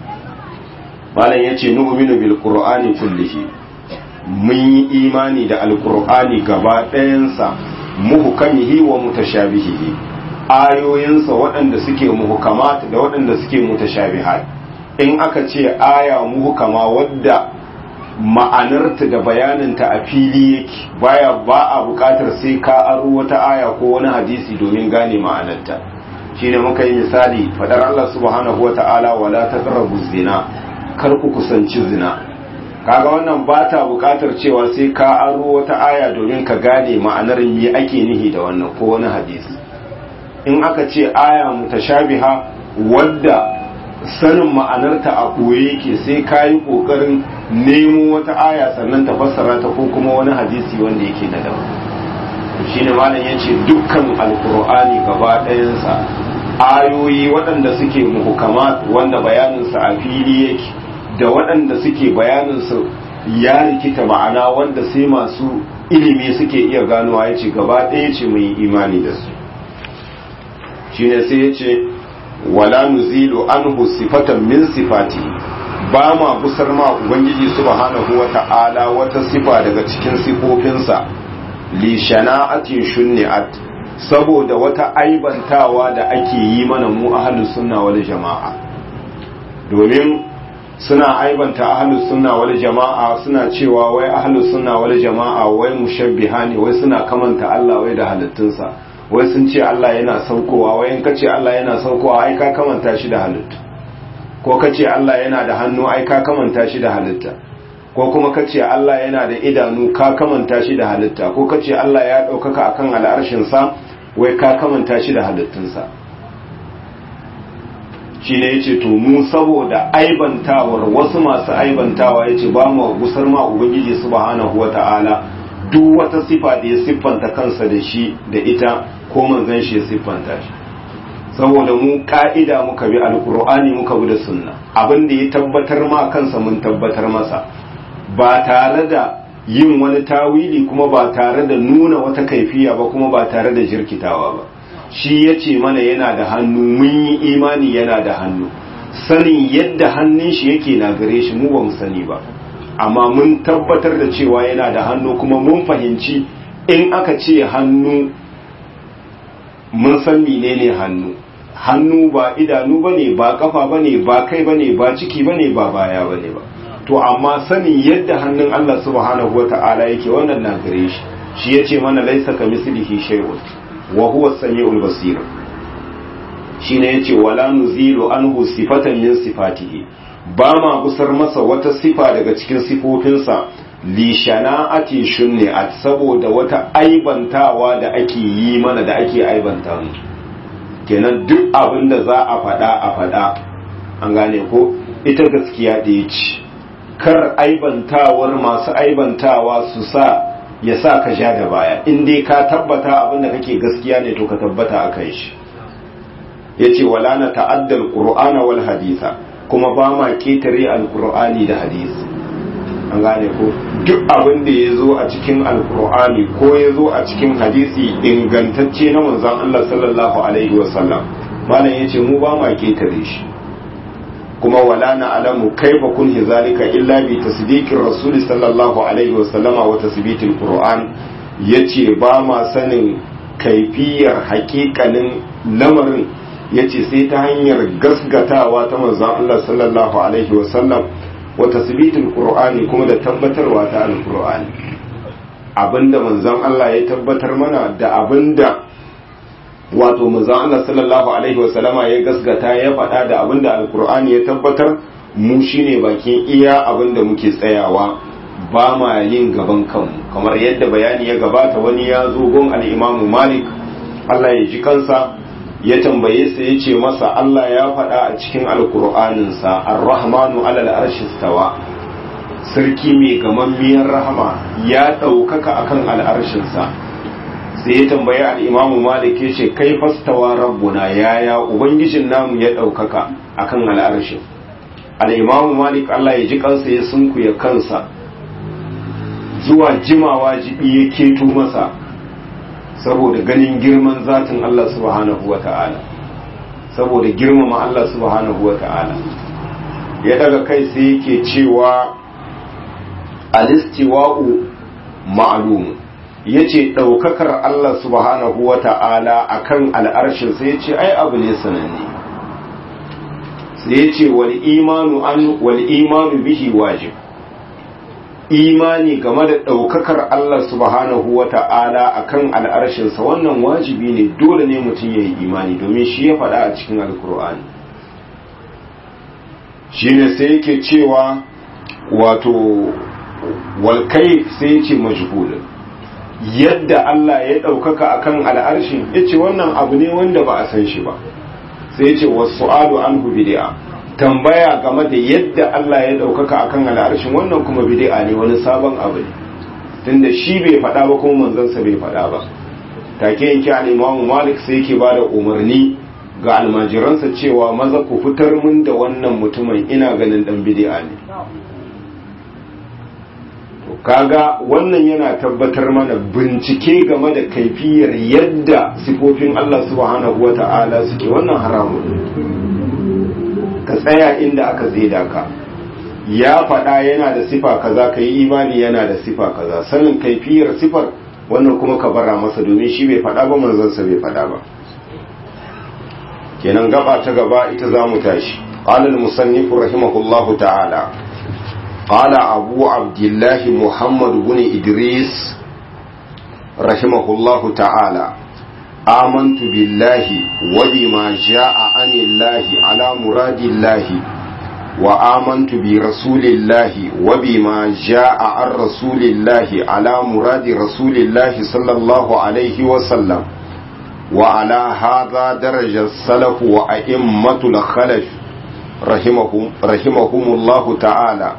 malam yace nu'minu bil qur'ani kullihi mun yi imani da alkur'ani gaba ɗayansa muhukamihi wa mutashabihihi ayoyinsa waɗanda suke muhukamat da waɗanda suke mutashabihat in aka ce aya muhukama wadda ma'anarta da bayaninta a fili yake baya ba a buƙatar sai ka aro wata aya ko wani hadisi domin gane ma'anarta shine muka yi misali fadar Allah subhanahu wata'ala wala taqrabu zina kar ku kusanci zina kaga wannan ba ta bukatar cewa sai ka aro wata aya domin ka gane ma'anar me ake nihi da wannan ko wani hadisi in aka ce aya mutashabiha wadda sanin ma'anarta a koye yake sai ka yi ƙoƙarin nemo wata aya sannan ta fassara ta ko kuma wani hadisi wanda yake na daban shi ne malam ya ce dukkan alkur'ani gaba ɗayansa ayoyi waɗanda suke muhukama wanda bayaninsa a fili yake da waɗanda suke bayaninsu ya rikita ma'ana wanda sai masu ilimi suke iya ganowa ya ce gaba ɗaya ce mai imani da su shi ne sai ya ce wala nuzilu anhu sifatan min sifati ba ma busar ma ubangiji subhanahu wa ta'ala wata sifa daga cikin sifofinsa li shana'atin shunni'at saboda wata aibantawa da ake yi mana mu ahlus sunna wal jama'a domin suna aibanta ahlus sunna wal jama'a suna cewa wai ahlus sunna wal jama'a wai mushabbiha ne wai suna kamanta Allah wai da halittunsa wai sun ce Allah yana saukowa wai in kace Allah yana saukowa ai ka kamanta shi da halittu ko kace Allah yana da hannu ai ka kamanta shi da halitta ko kuma kace Allah yana da idanu ka kamanta shi da halitta ko kace Allah ya ɗaukaka akan al'arshin sa wai ka kamanta shi da halittunsa shi ne ya ce to mu saboda aibantawar wasu masu aibantawa ya ce ba mu gusar ma ubangiji subhanahu wata'ala duk wata sifa da ya siffanta kansa da shi da ita ko manzon shi ya siffanta shi saboda mu ka'ida muka bi alkur'ani muka bi da sunna abin da ya tabbatar ma kansa mun tabbatar masa ba tare da yin wani tawili kuma ba tare da nuna wata kaifiya ba kuma ba tare da jirkitawa ba shi ya ce mana yana da hannu mun yi imani yana da hannu sanin yadda hannun shi yake na gare shi mu ba mu sani ba amma mun tabbatar da cewa yana da hannu kuma mun fahimci in aka ce hannu mun san menene hannu hannu ba idanu bane ba kafa bane ba kai bane ba ciki bane ba baya bane ba to amma sanin yadda hannun Allah subhanahu wata'ala yake wannan na gare shi shi yace mana laisa kamislihi shay'un wa huwa as-sami'ul basir shine yace wala nuzilu anhu sifatan min sifatihi ba ma gusar masa wata sifa daga cikin sifofinsa li shana'ati shunni'at saboda wata aibantawa da ake yi mana da ake aibanta mu kenan duk abin da za a faɗa a faɗa an gane ko ita gaskiya da ya ci kar aibantawar masu aibantawa su sa ya sa ka sha da baya in dai ka tabbata abin da kake gaskiya ne to ka tabbata a kan shi ya ce wala na ta'addal qur'ana wal haditha kuma ba ma ketare alqur'ani da hadisi an gane ko duk abin da ya zo a cikin alqur'ani ko ya zo a cikin hadisi ingantacce na manzon Allah sallallahu alaihi wasallam malam yace mu ba ma ketare shi kuma wala na alamu kaifa kun zalika illa bi tasdiqir rasul sallallahu alaihi wa sallama wa tasbitil qur'an yace ba ma sanin kaifiyar hakikanin lamarin yace sai ta hanyar gasgatawa ta manzon Allah sallallahu alaihi wa sallam wa tasbitil qur'ani kuma da tabbatarwa ta alqur'ani abinda manzon Allah ya tabbatar mana da abinda wato manzon Allah sallallahu alaihi wasallama ya gasgata ya faɗa da abinda alkur'ani ya tabbatar mu shine bakin iya abinda muke tsayawa ba ma yin gaban kanmu kamar yadda bayani ya gabata wani ya zo gon al-imamu malik Allah ya ji kansa ya tambaye sa ya ce masa Allah ya faɗa a cikin alkur'aninsa ar-rahmanu alal arshi stawa sarki mai gamammiyar rahama ya ɗaukaka akan al'arshinsa sai ya tambayi al'imamu malik ya ce kai fastawa rabbuna yaya ubangijin namu ya ɗaukaka akan al'arshin al'imamu malik Allah ya ji kansa ya sunkuya kansa zuwa jimawa jibi ya keto masa saboda ganin girman zatin Allah subhanahu wa ta'ala saboda girmama Allah subhanahu wa ta'ala ya daga kai sai yake cewa alistiwa'u ma'lum yace daukakar Allah subhanahu wa ta'ala akan al'arshin sai yace ai abu ne sananne sai yace wal imanu an wal imanu bihi wajib imani game da ɗaukakar Allah subhanahu wa ta'ala a kan al'arshinsa wannan wajibi ne dole ne mutum ya yi imani domin shi ya faɗa a cikin alkur'ani shi ne sai yake cewa wato walkai sai ce majhulun yadda Allah ya ɗaukaka a kan al'arshin ya ce wannan abu ne wanda ba a san shi ba sai ce wasu adu an bid'a tambaya game da yadda Allah ya ɗaukaka akan al'arshin wannan kuma bid'a ne wani sabon abu ne tunda shi bai faɗa ba kuma manzansa bai faɗa ba take yake al-Imam Malik sai yake bada umarni ga almajiransa cewa maza ku fitar mun da wannan mutumin ina ganin dan bid'a ne to kaga wannan yana tabbatar mana bincike game da kaifiyar yadda sifofin Allah subhanahu wata'ala suke wannan haramun ka tsaya inda aka zeda ka ya faɗa yana da sifa kaza ka yi imani yana da sifa kaza sanin kaifiyar sifar wannan kuma ka bara masa domin shi bai faɗa ba manzansa bai faɗa ba kenan gaba ta gaba ita za mu tashi قال المصنف رحمه الله تعالى قال أبو عبد الله محمد بن إدريس رحمه الله تعالى آمنت بالله وبما جاء عن الله على مراد الله وآمنت برسول الله وبما جاء عن رسول الله على مراد رسول الله صلى الله عليه وسلم وعلى هذا درج السلف وأئمة الخلف رحمهم, رحمهم الله تعالى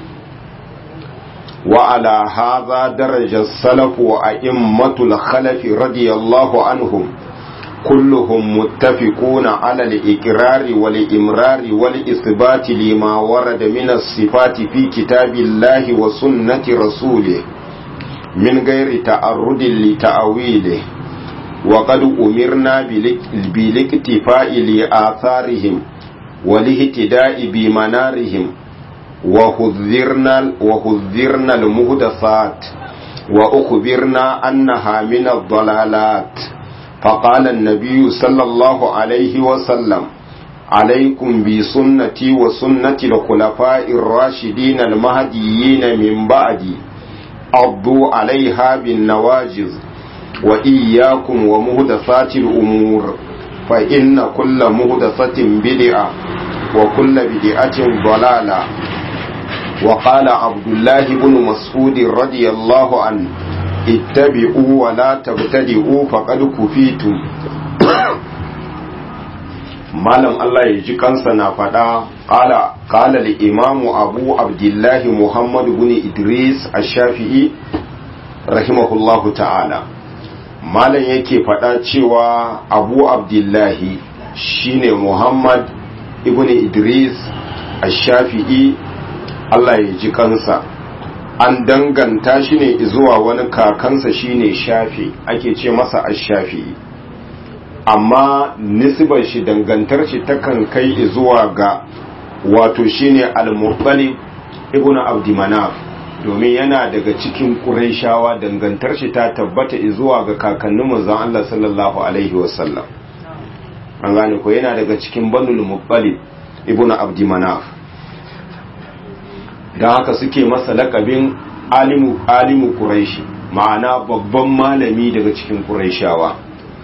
وعلى هذا درج السلف وأئمة الخلف رضي الله عنهم كلهم متفقون على الإقرار والإمرار والإثبات لما ورد من الصفات في كتاب الله وسنة رسوله من غير تعرض لتأويله وقد أمرنا بالاكتفاء لآثارهم والاهتداء بمنارهم وحذرنا وحذرنا المهدثات وأخبرنا أنها من الضلالات فقال النبي صلى الله عليه وسلم عليكم بسنتي وسنة الخلفاء الراشدين المهديين من بعدي عضوا عليها بالنواجذ وإياكم ومهدثات الأمور فإن كل مهدثة بدعة وكل بدعة ضلالة وقال عبد الله بن مسعود رضي الله عنه اتبعوا ولا تبتدئوا فقد كفيتم malam Allah ya ji kansa na faɗa ƙala ƙala da imamu abu abdullahi muhammadu bin idris a shafi'i rahimahullahu ta'ala malam yake faɗa cewa abu abdullahi shine muhammad ibn idris a shafi'i Allah ya ji kansa an danganta shi ne zuwa wani kakansa shine shafi ake ce masa ash-shafi'i amma nisbar shi dangantar shi takan kai zuwa ga wato shine al-muttalib ibnu abd manaf domin yana daga cikin qurayshawa dangantar shi ta tabbata zuwa ga kakannin manzon Allah sallallahu alaihi wasallam an gane ko yana daga cikin banul muttalib ibnu abd manaf dan haka suke masa lakabin alimu alimu quraishi ma'ana babban malami daga cikin qurayshawa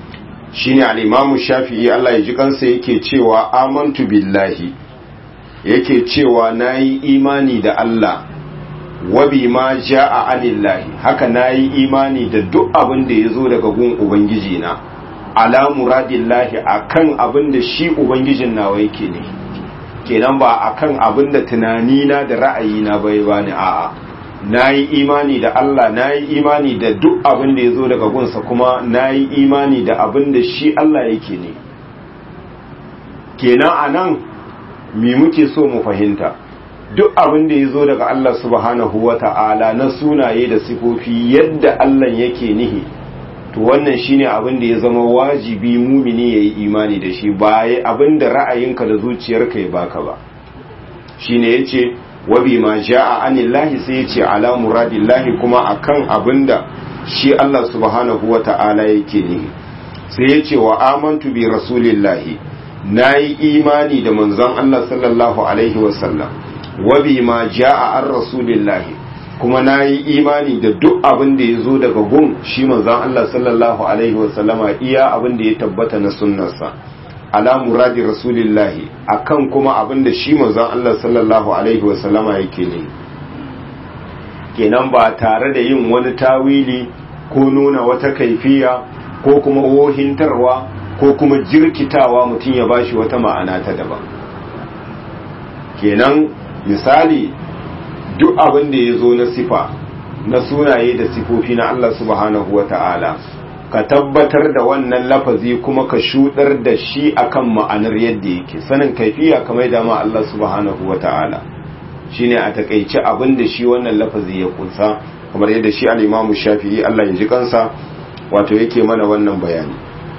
shine al-imamu shafi'i Allah ya ji kansa yake cewa amantu billahi yake cewa nayi imani da Allah wa bima jaa anillahi haka nayi imani da duk abin da yazo daga gun ubangiji na ala muradillahi akan abin da shi ubangijin nawa yake ne kenan ba akan abin da tunanina da ra'ayina bai bani a'a na yi imani da Allah na yi imani da duk abin da ya zo daga gunsa kuma na yi imani da abin da shi Allah yake ne kenan a nan mi muke so mu fahimta duk abin da ya zo daga Allah subhanahu wa ta'ala na sunaye da sifofi yadda Allah yake nihi to wannan shine abin da ya zama wajibi mumini ya yi imani da shi ba abin da ra'ayinka da zuciyarka ya baka ba shine yace wabi ma ja'a anillahi sai ya ce ala muradillahi kuma akan abinda shi Allah subhanahu wa ta'ala yake ne sai ya ce wa amantu bi rasulillahi nayi imani da manzon Allah sallallahu alaihi wasallam wabi ma ja'a an rasulillahi kuma nayi imani da duk abin da yazo daga gun shi manzon Allah sallallahu alaihi wasallama iya abin da ya tabbata na sunnarsa ala muradi rasulillahi akan kuma abinda shi manzon Allah sallallahu alaihi wasallama yake ne kenan ba tare da yin wani tawili ko nuna wata kaifiya ko kuma wohintarwa ko kuma jirkitawa mutum ya bashi wata ma'ana ta daban kenan misali duk abin da ya zo na sifa na sunaye da sifofi na Allah subhanahu wa ta'ala ka tabbatar da wannan lafazi kuma ka shudar da shi akan ma'anar yadda yake sanin kaifiya kamar da ma Allah subhanahu wata'ala shine a takeice abin da shi wannan lafazi ya kunsa kamar yadda shi al-Imam Shafi'i Allah ya ji kansa wato yake mana wannan bayani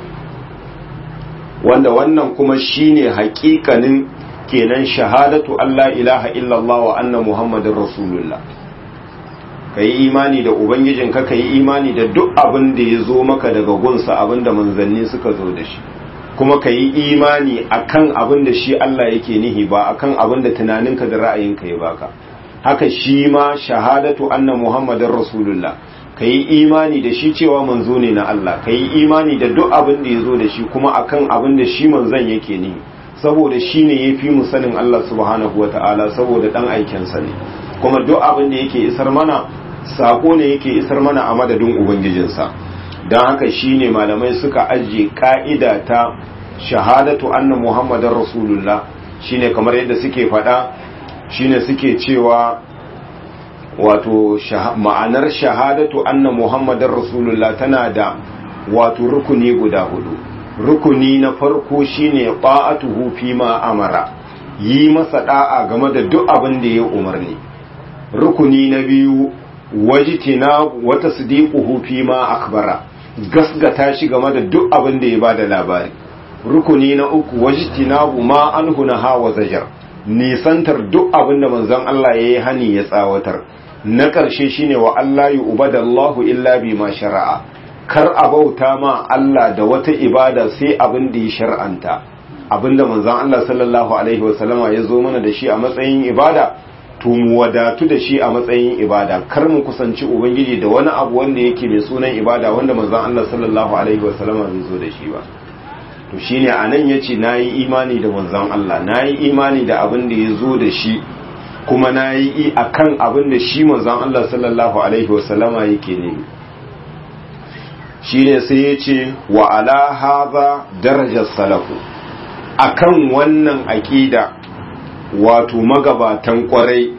wanda wannan kuma shine haƙiƙanin kenan shahadatu Allah ilaha illallah wa anna muhammadin rasulullah ka yi imani da ubangijinka ka yi imani da duk abin da ya zo maka daga gunsa abin da manzanni suka zo da shi kuma ka yi imani akan abin da shi Allah yake nihi ba akan abin da tunaninka da ra'ayinka ya baka haka shi ma shahadatu anna muhammadin rasulullah ka yi imani da shi cewa manzo ne na Allah ka yi imani da duk abin da ya zo da shi kuma akan abin da shi manzan yake nihi saboda shi ne ya fi mu sanin Allah subhanahu wa ta'ala saboda dan aikensa ne kuma duk abin da yake isar mana sako ne yake isar mana a madadin ubangijinsa don haka shine malamai suka ajiye ka'ida ta shahadatu anna muhammadar rasulullah shine kamar yadda suke faɗa shine suke cewa wato ma'anar shahadatu anna muhammadar rasulullah tana da wato rukuni guda hudu rukuni na farko shine ta'atuhu fi ma amara yi masa da'a game da duk abin da ya umarni rukuni na biyu wajitina wata sadiquhu fi ma akbara gasgata shi game da duk abin da ya bada labari rukuni na uku wajitina ma anhu naha wa zajar nisantar duk abin da manzon Allah yayi hani ya tsawatar na ƙarshe shine wa Allah yu'badallahu illa bima shara'a kar a bauta ma Allah da wata ibada sai abin da ya shar'anta abinda manzon Allah sallallahu alaihi wasallama ya zo mana da shi a matsayin ibada to mu wadatu da shi a matsayin ibada kar mu kusanci ubangiji da wani abu wanda yake mai sunan ibada wanda manzon Allah sallallahu alaihi wasallama bai zo da shi ba to shine anan yace nayi imani da manzon Allah nayi imani da abin da ya zo da shi kuma nayi akan abin da shi manzon Allah sallallahu alaihi wasallama yake ne shine sai yace wa ala hadha darajar salafu akan wannan aqida wato magabatan kwarai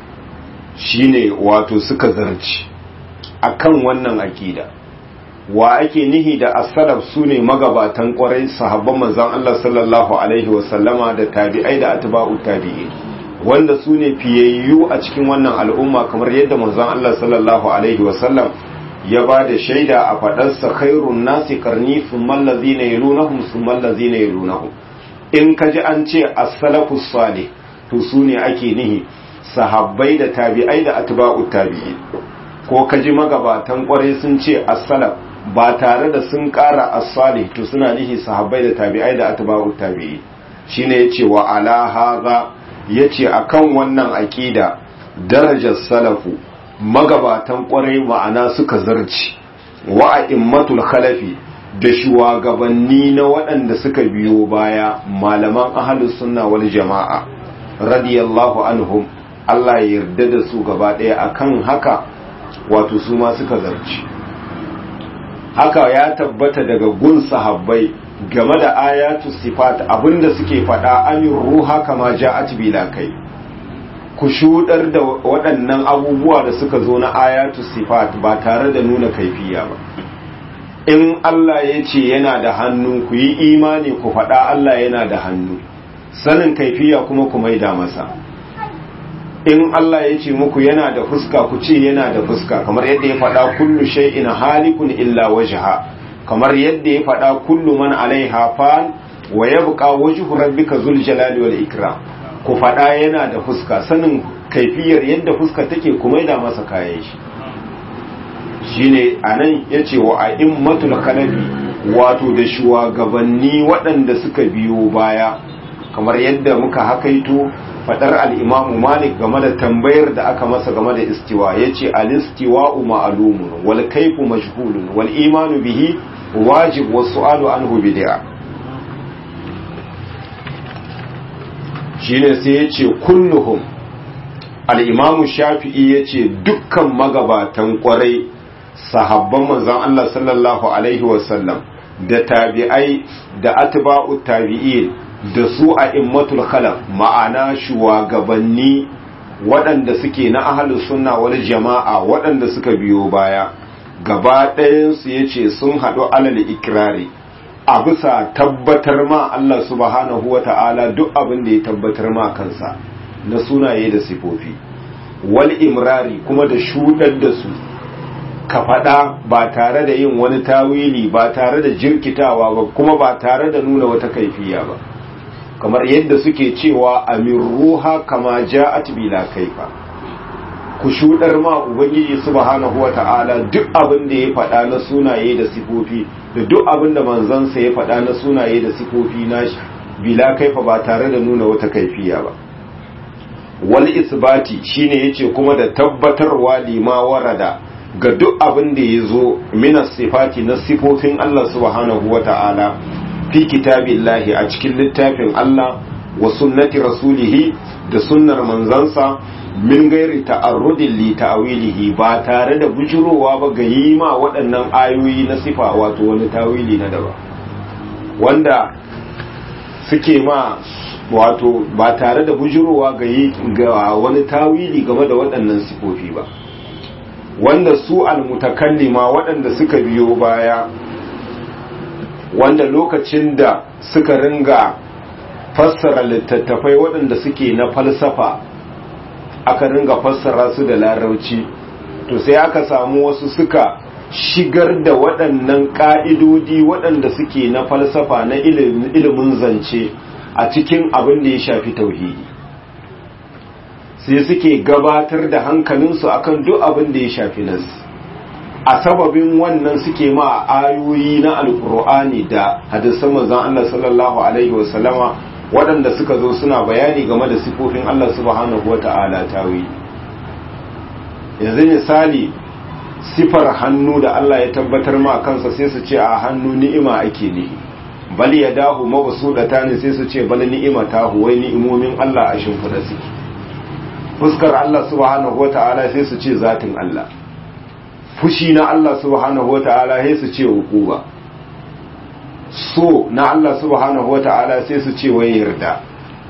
shine wato suka zarci akan wannan aqida wa ake nihi da as-salaf sune magabatan kwarai sahabban manzon Allah sallallahu alaihi wasallama da tabi'ai da atba'u tabi'in wanda sune fiyayyu a cikin wannan al'umma kamar yadda manzon Allah sallallahu alaihi wasallam ya ba da shaida a faɗarsa khairun nasi karni thumma allazina yalunahum thumma allazina yalunahum in kaji an ce as-salafus salih to su ne ake nihi sahabbai da tabi'ai da atba'u tabi'i ko kaji magabatan kwarai sun ce as-salaf ba tare da sun ƙara as-salih to suna nihi sahabbai da tabi'ai da atba'u tabi'i shine yace wa ala hadha yace akan wannan aqida darajar salafu magabatan kwarai ma'ana suka zarci wa a'immatul khalafi da shugabanni na waɗanda suka biyo baya malaman ahalus sunna wal jama'a radiyallahu anhum Allah ya yarda da su gaba ɗaya akan haka wato su ma suka zarci haka ya tabbata daga gun sahabbai game da ayatu sifat abinda suke faɗa amin ruha kama ja'at bila kai ku shudar da waɗannan abubuwa da suka zo na ayatu sifat ba tare da nuna kaifiya ba in Allah ya ce yana da hannu ku yi imani ku faɗa Allah yana da hannu sanin kaifiya kuma ku maida masa in Allah ya ce muku yana da fuska ku ce yana da fuska kamar yadda ya faɗa kullu shay'in halikun illa wajha kamar yadda ya faɗa kullu man alaiha fan wa yabqa wajhu rabbika zul jalali wal ikram ku faɗa yana da fuska sanin kaifiyar yadda fuska take ku maida masa kayan shi shine anan yace wa a'immatul kalabi wato da shugabanni waɗanda suka biyo baya kamar yadda muka hakaito fadar al-imamu malik game da tambayar da aka masa game da istiwa yace al-istiwa'u ma'lumun wal kayfu majhulun wal imanu bihi wajib was su'alu anhu bid'a shine sai yace kulluhum al-imamu shafi'i yace dukkan magabatan kwarai sahabban manzon Allah sallallahu alaihi wasallam da tabi'ai da atba'u tabi'in da su a immatul khalaf ma'ana shugabanni waɗanda suke na ahalus sunna wal jama'a waɗanda suka biyo baya gaba ɗayansu ya ce sun haɗu alal ikirari a bisa tabbatar ma Allah subhanahu wa ta'ala duk abin da ya tabbatar ma kansa na sunaye da sifofi wal imrari kuma da shuɗar da su ka faɗa ba tare da yin wani tawili ba tare da jirkitawa ba kuma ba tare da nuna wata kaifiya ba kamar yadda suke cewa amin ruha kama ja'at bila kaifa ku shudar ma ubangiji subhanahu wata'ala duk abin da ya faɗa na sunaye da sifofi da duk abin da manzansa ya faɗa na sunaye da sifofi na bila kaifa ba tare da nuna wata kaifiya ba wal isbati shine yace kuma da tabbatarwa lima warada ga duk abin da ya zo minas sifati na sifofin Allah subhanahu wata'ala fi kitabillahi a cikin littafin Allah wa sunnati rasulihi da sunnar manzansa min gairi ta'arrudin li ta'wilihi ba tare da bujurowa ba ga yi ma waɗannan ayoyi na sifa wato wani tawili na daba wanda suke ma wato ba tare da bujurowa ga yi ga wani tawili game da waɗannan sifofi ba wanda su almutakallima waɗanda suka biyo baya wanda lokacin da suka ringa fassara littattafai waɗanda suke na falsafa aka ringa fassara su da larauci to sai aka samu wasu suka shigar da waɗannan ƙa'idodi waɗanda suke na falsafa na ilimin zance a cikin abin da ya shafi tauhidi sai suke gabatar da hankalinsu akan duk abin da ya shafi nasu a sababin wannan suke ma ayoyi na alkur'ani da hadisan manzon Allah sallallahu alaihi wasallama waɗanda suka zo suna bayani game da sifofin Allah subhanahu wata'ala tawi yanzu misali sifar hannu da Allah ya tabbatar ma kansa sai su ce a hannu ni'ima ake nihi bal ya dahu mabsudata ne sai su ce bal ni'ima tahu wai ni'imomin Allah a shimfida suke fuskar Allah subhanahu wata'ala sai su ce zatin Allah fushi na Allah subhanahu wata'ala sai su ce hukuba so na Allah subhanahu wata'ala sai su ce wai yarda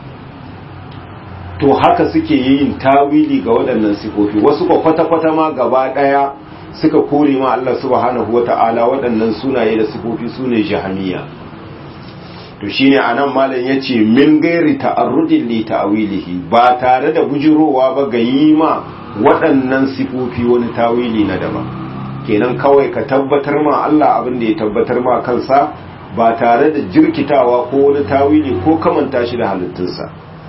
to haka suke yin tawili ga waɗannan sifofi wasu ba kwata-kwata ma gaba ɗaya suka kore ma Allah subhanahu wata'ala waɗannan sunaye da sifofi sune jahaniya to shine anan malam yace min gairi ta'arrudin li ta'wilihi ba tare da bujirowa ba ga yi ma waɗannan sifofi wani tawili na daban kenan kawai ka tabbatar ma Allah abin da ya tabbatar ma kansa ba tare da jirkitawa ko wani tawili ko kamanta shi da halittunsa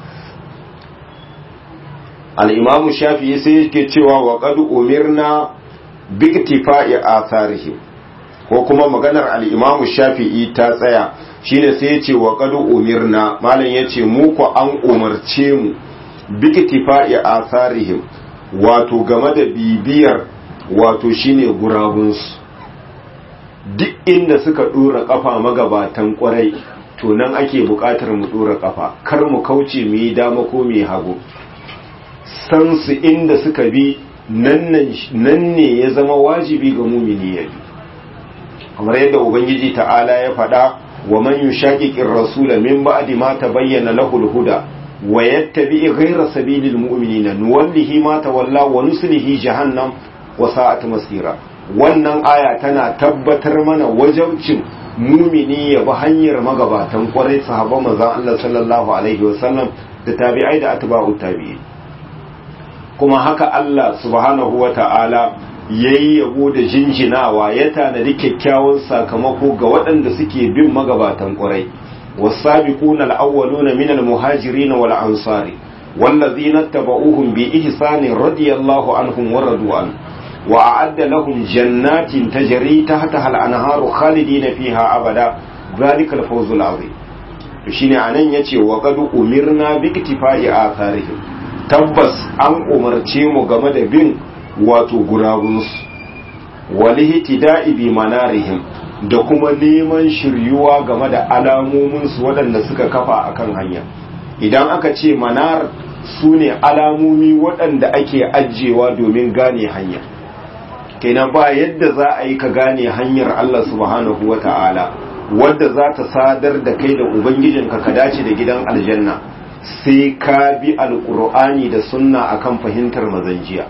al-imam shafi'i sai yake cewa wa qad umirna bi iktifa'i atharihim ko kuma maganar al-imam shafi'i ta tsaya shine sai yace wa qad umirna malam yace mu ko an umarce mu bi iktifa'i atharihim wato game da bibiyar wato shine gurabunsu duk inda suka dora kafa magabatan kwarai to nan ake buƙatar mu dora kafa kar mu kauce mu yi dama ko mu yi hagu san su inda suka bi nan ne ya zama wajibi ga mumini ya bi kamar yadda ubangiji ta'ala ya faɗa wa man yushaqiqir rasula min ba'di ma tabayyana lahu al-huda wa yattabi ghayra sabilil mu'minina nuwallihi ma tawalla wa nuslihi jahannam wa sa'at masira wannan aya tana tabbatar mana wajabcin mumini ya bi hanyar magabatan kwarai sahabban manzon Allah sallallahu alaihi wasallam da tabi'ai da atba'u tabi'i kuma haka Allah subhanahu wa ta'ala yayi yabo da jinjinawa ya tanadi kyakkyawan sakamako ga waɗanda suke bin magabatan kwarai والسابقون الأولون من المهاجرين والأنصار والذين اتبعوهم بإحسان رضي الله عنهم ورضوا عنه وأعد لهم جنات تجري تحتها الأنهار خالدين فيها أبدا ذلك الفوز العظيم shine anan yace wa qad umirna bi iktifai atharihim tabbas an umarce mu game da bin wato gurabunsu walihtida'i bi manarihim da kuma neman shiryuwa game da alamominsu waɗanda suka kafa akan hanya idan aka ce manar su ne alamomi waɗanda ake ajiyewa domin gane hanya kenan ba yadda za a yi ka gane hanyar Allah subhanahu wa ta'ala wadda za ta sadar da kai da ubangijinka ka dace da gidan aljanna sai ka bi alƙur'ani da sunna akan fahimtar mazanjiya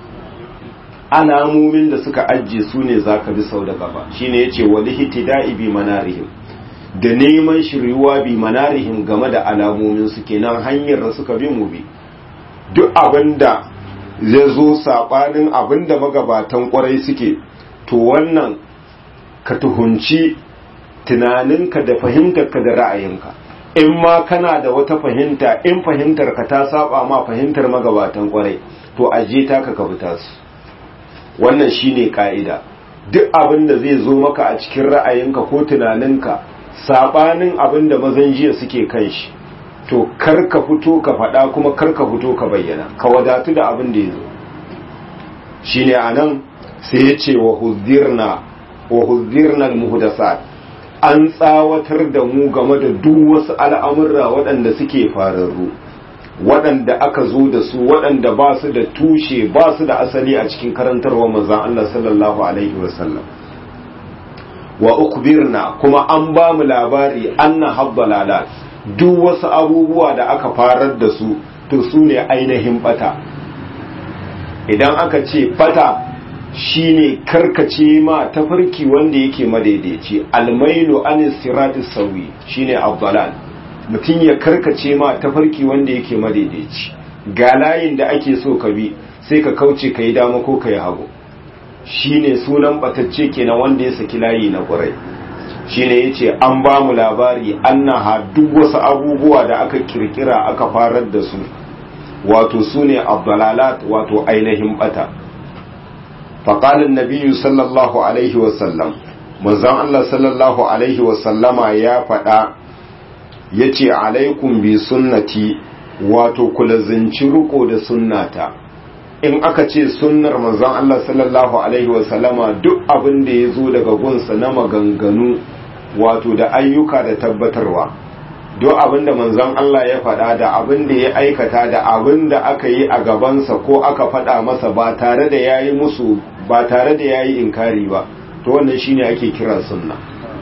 alamomin da suka ajiye su ne za ka bi sau da gaba shi ne ya ce wali hitida'i bi manarihim da neman shiryuwa bi manarihim game da alamomin su kenan hanyar da suka bi mu bi duk abin da zai zo saɓanin abin da magabatan kwarai suke to wannan ka tuhunci tunaninka da fahimtarka da ra'ayinka in ma kana da wata fahimta in fahimtarka ta saba ma fahimtar magabatan kwarai to aje ta ka ka fita su wannan shine ka'ida duk abin da zai zo maka a cikin ra'ayinka ko tunaninka sabanin abin da mazan jiya suke kan shi to kar ka fito ka faɗa kuma kar ka fito ka bayyana ka wadatu da abin da ya zo shine anan sai ya ce wa huzirna wa huzirna almuhdasat an tsawatar da mu game da duk wasu al'amurra waɗanda suke fararru waɗanda aka zo da su waɗanda ba su da tushe ba su da asali a cikin karantarwa manzan Allah sallallahu Alaihi wasallam wa ukbirna kuma an ba mu labari anna habbalalat duk wasu abubuwa da aka farar da su to su ne ainihin bata idan aka ce bata shine karkace ma tafarki wanda yake madaidaici almailu anis siratis sawi shine abdalal mutum ya karkace ma tafarki wanda yake madaidaici ga layin da ake so ka bi sai ka kauce ka yi dama ko ka yi hagu shine sunan batacce kenan wanda ya saki layi na ƙurai shine ya ce an ba mu labari annaha duk wasu abubuwa da aka kirkira aka farar da su wato su ne abdalalat wato ainihin bata faƙalin nabiyu sallallahu alaihi wasallam manzan allah sallallahu alaihi wasallama ya faɗa ya ce alaikum bi sunnati wato kulazinci riko da sunnata in aka ce sunnar manzon Allah sallallahu alaihi wasallama duk abin da ya zo daga gunsa na maganganu wato da ayyuka da tabbatarwa duk abin da manzon Allah ya faɗa da abin da ya aikata da abin da aka yi a gabansa ko aka faɗa masa ba tare da yayi musu ba tare da yayi inkari ba to wannan shine ake kira sunna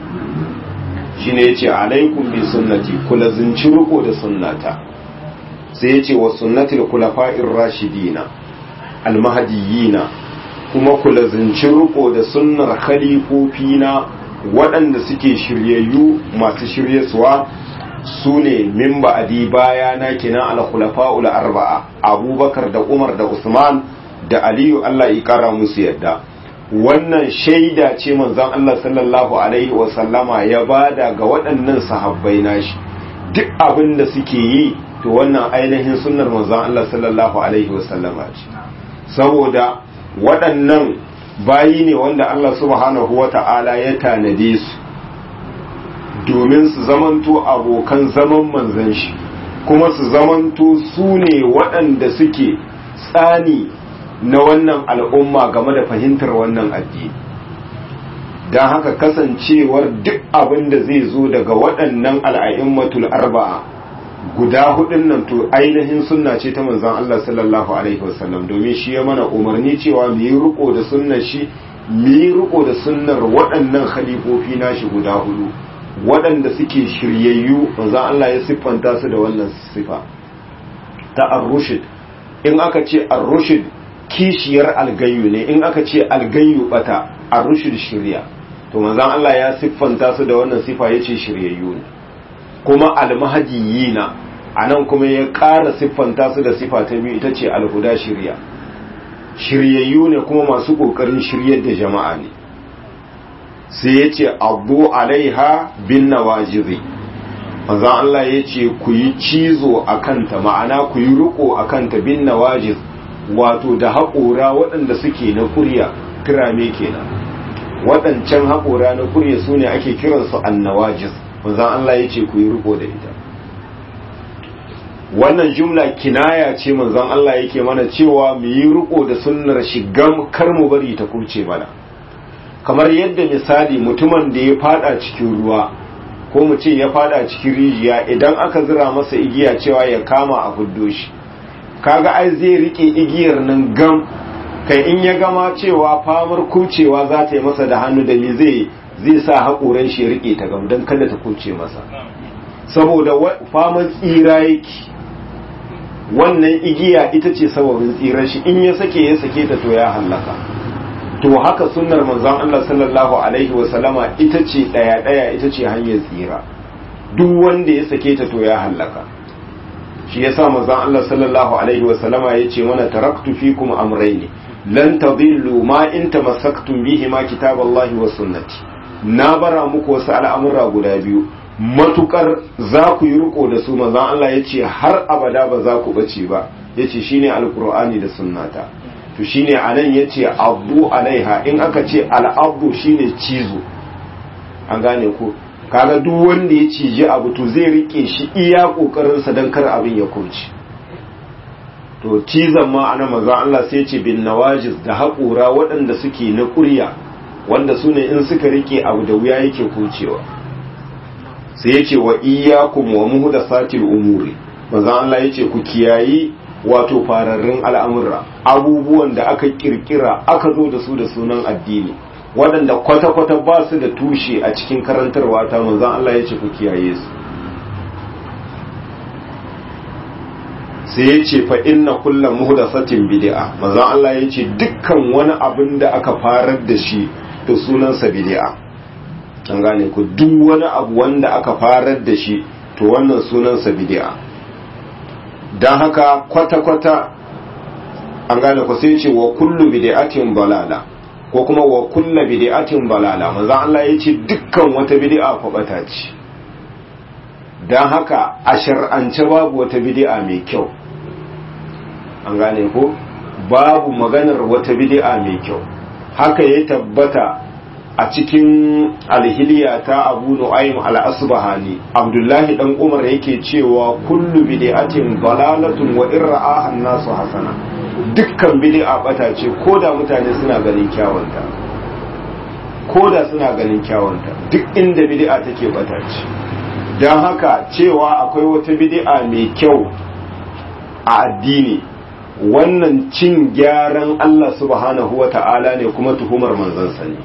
shine yace alaikum bi sunnati kula zinci riko da sunnata sai yace wa sunnatil khulafa'ir rashidina almahdiyina kuma kula zinci riko da sunnar khalifofina waɗanda suke shiryayyu masu shiryaswa su ne min ba'adi baya na kenan al-khulafa'ul arba'a abubakar da umar da usman da aliyu Allah ya kara musu yadda wannan shaida ce manzon Allah sallallahu alaihi wa sallama ya bada ga waɗannan sahabbai nashi duk abin da suke yi to wannan ainihin sunnar manzon Allah sallallahu alaihi wa sallama ce saboda waɗannan bayi ne wanda Allah subhanahu wa ta'ala ya tanade su domin su zamanto abokan zaman manzan shi kuma su zamanto su ne waɗanda suke tsani na wannan al'umma game da fahimtar wannan addini don haka kasancewar duk abin da zai zo daga waɗannan al'a'immatul arba'a guda hudun nan to ainihin sunna ce ta manzon Allah sallallahu alaihi wasallam domin shi ya mana umarni cewa mu yi riko da sunnar shi mu yi riko da sunnar waɗannan khalifofi nashi guda hudu waɗanda suke shiryayyu manzon Allah ya siffanta su da wannan sifa ta ar-rushd in aka ce ar-rushd kishiyar algayyu ne in aka ce algayyu bata ar-rushd shirya to manzon Allah ya siffanta su da wannan sifa yace shiryayyu ne kuma almahadiyina anan kuma ya ƙara siffanta su da sifa ta biyu ita ce alhuda shirya shiryayyu ne kuma masu ƙoƙarin shiryar da jama'a ne sai ya ce abu alaiha bin nawajizi manzan Allah ya ce ku yi cizo a kanta ma'ana ku yi riko a kanta bin nawajiz wato da haƙora waɗanda suke na kurya kirame kenan waɗancan haƙora na kurya su ne ake kiransu annawajiz manzan Allah ya ce ku yi riko da ita wannan jumla kinaya ce manzan Allah yake mana cewa mu yi riko da sunnar shigam kar mu bari ta kurce mana kamar yadda misali mutumin da ya fada cikin ruwa ko mu ce ya fada cikin rijiya idan aka zira masa igiya cewa ya kama a fuddo shi kaga ai zai rike igiyar nan gam kai in ya gama cewa famar kucewa za ta yi masa da hannu da ni zai zai sa haƙoran shi ya rike ta gam don kada ta kuce masa saboda famar tsira yake wannan igiya ita ce sababin tsirar shi in ya sake ya sake ta to ya hallaka to haka sunnar manzon Allah sallallahu alaihi wa sallama ita ce daya daya ita ce hanyar tsira duk wanda ya sake ta to ya hallaka shi yasa manzon Allah sallallahu alaihi wa sallama yace mana taraktu fikum amrayni lan tadillu ma in tamassaktum bihi ma kitaballahi wa sunnati na bara muku wasu al'amura guda biyu matukar za ku yi riko da su manzon Allah yace har abada ba za ku bace ba yace shine alqur'ani da sunnata to shine anan yace abu alaiha in aka ce al'abu shine cizo an gane ko kaga duk wanda ya ciji abu to zai rike shi iya kokarin sa dan kar abin ya kurci to cizon ma ana manzon Allah sai ce bin nawajiz da haƙura waɗanda suke na ƙurya wanda su ne in suka rike abu da wuya yake kucewa sai yace wa iyyakum wa muhdathatil umuri manzon Allah yace ku kiyayi wato fararrun al'amurra abubuwan da aka kirkira aka zo da su da sunan addini waɗanda kwata-kwata ba su da tushe a cikin karantarwa ta manzan Allah ya ce ku kiyaye su sai ya ce fa inna kulla muhdasatin bid'a manzan Allah ya ce dukkan wani abin da aka farar da shi da sunansa bid'a an gane ku duk wani abu wanda aka farar da shi to wannan sunansa bid'a don haka kwata-kwata an gane ku sai ce wa kullu bid'atin balala ko kuma wa kullu bid'atin balala manzo Allah yace dukkan wata bid'a fa bata ce dan haka a shar'ance babu wata bid'a mai kyau an gane ko babu maganar wata bid'a mai kyau haka ya tabbata a cikin alhiliya ta abu nu'aym al-asbahani abdullahi dan umar yake cewa kullu bid'atin dalalatun wa irra'a an-nasu hasana dukkan bid'a bata ce koda mutane suna ganin kyawunta koda suna ganin kyawunta duk inda bid'a take bata ce dan haka cewa akwai wata bid'a mai kyau a addini wannan cin gyaran Allah subhanahu wa ta'ala ne kuma tuhumar manzansa ne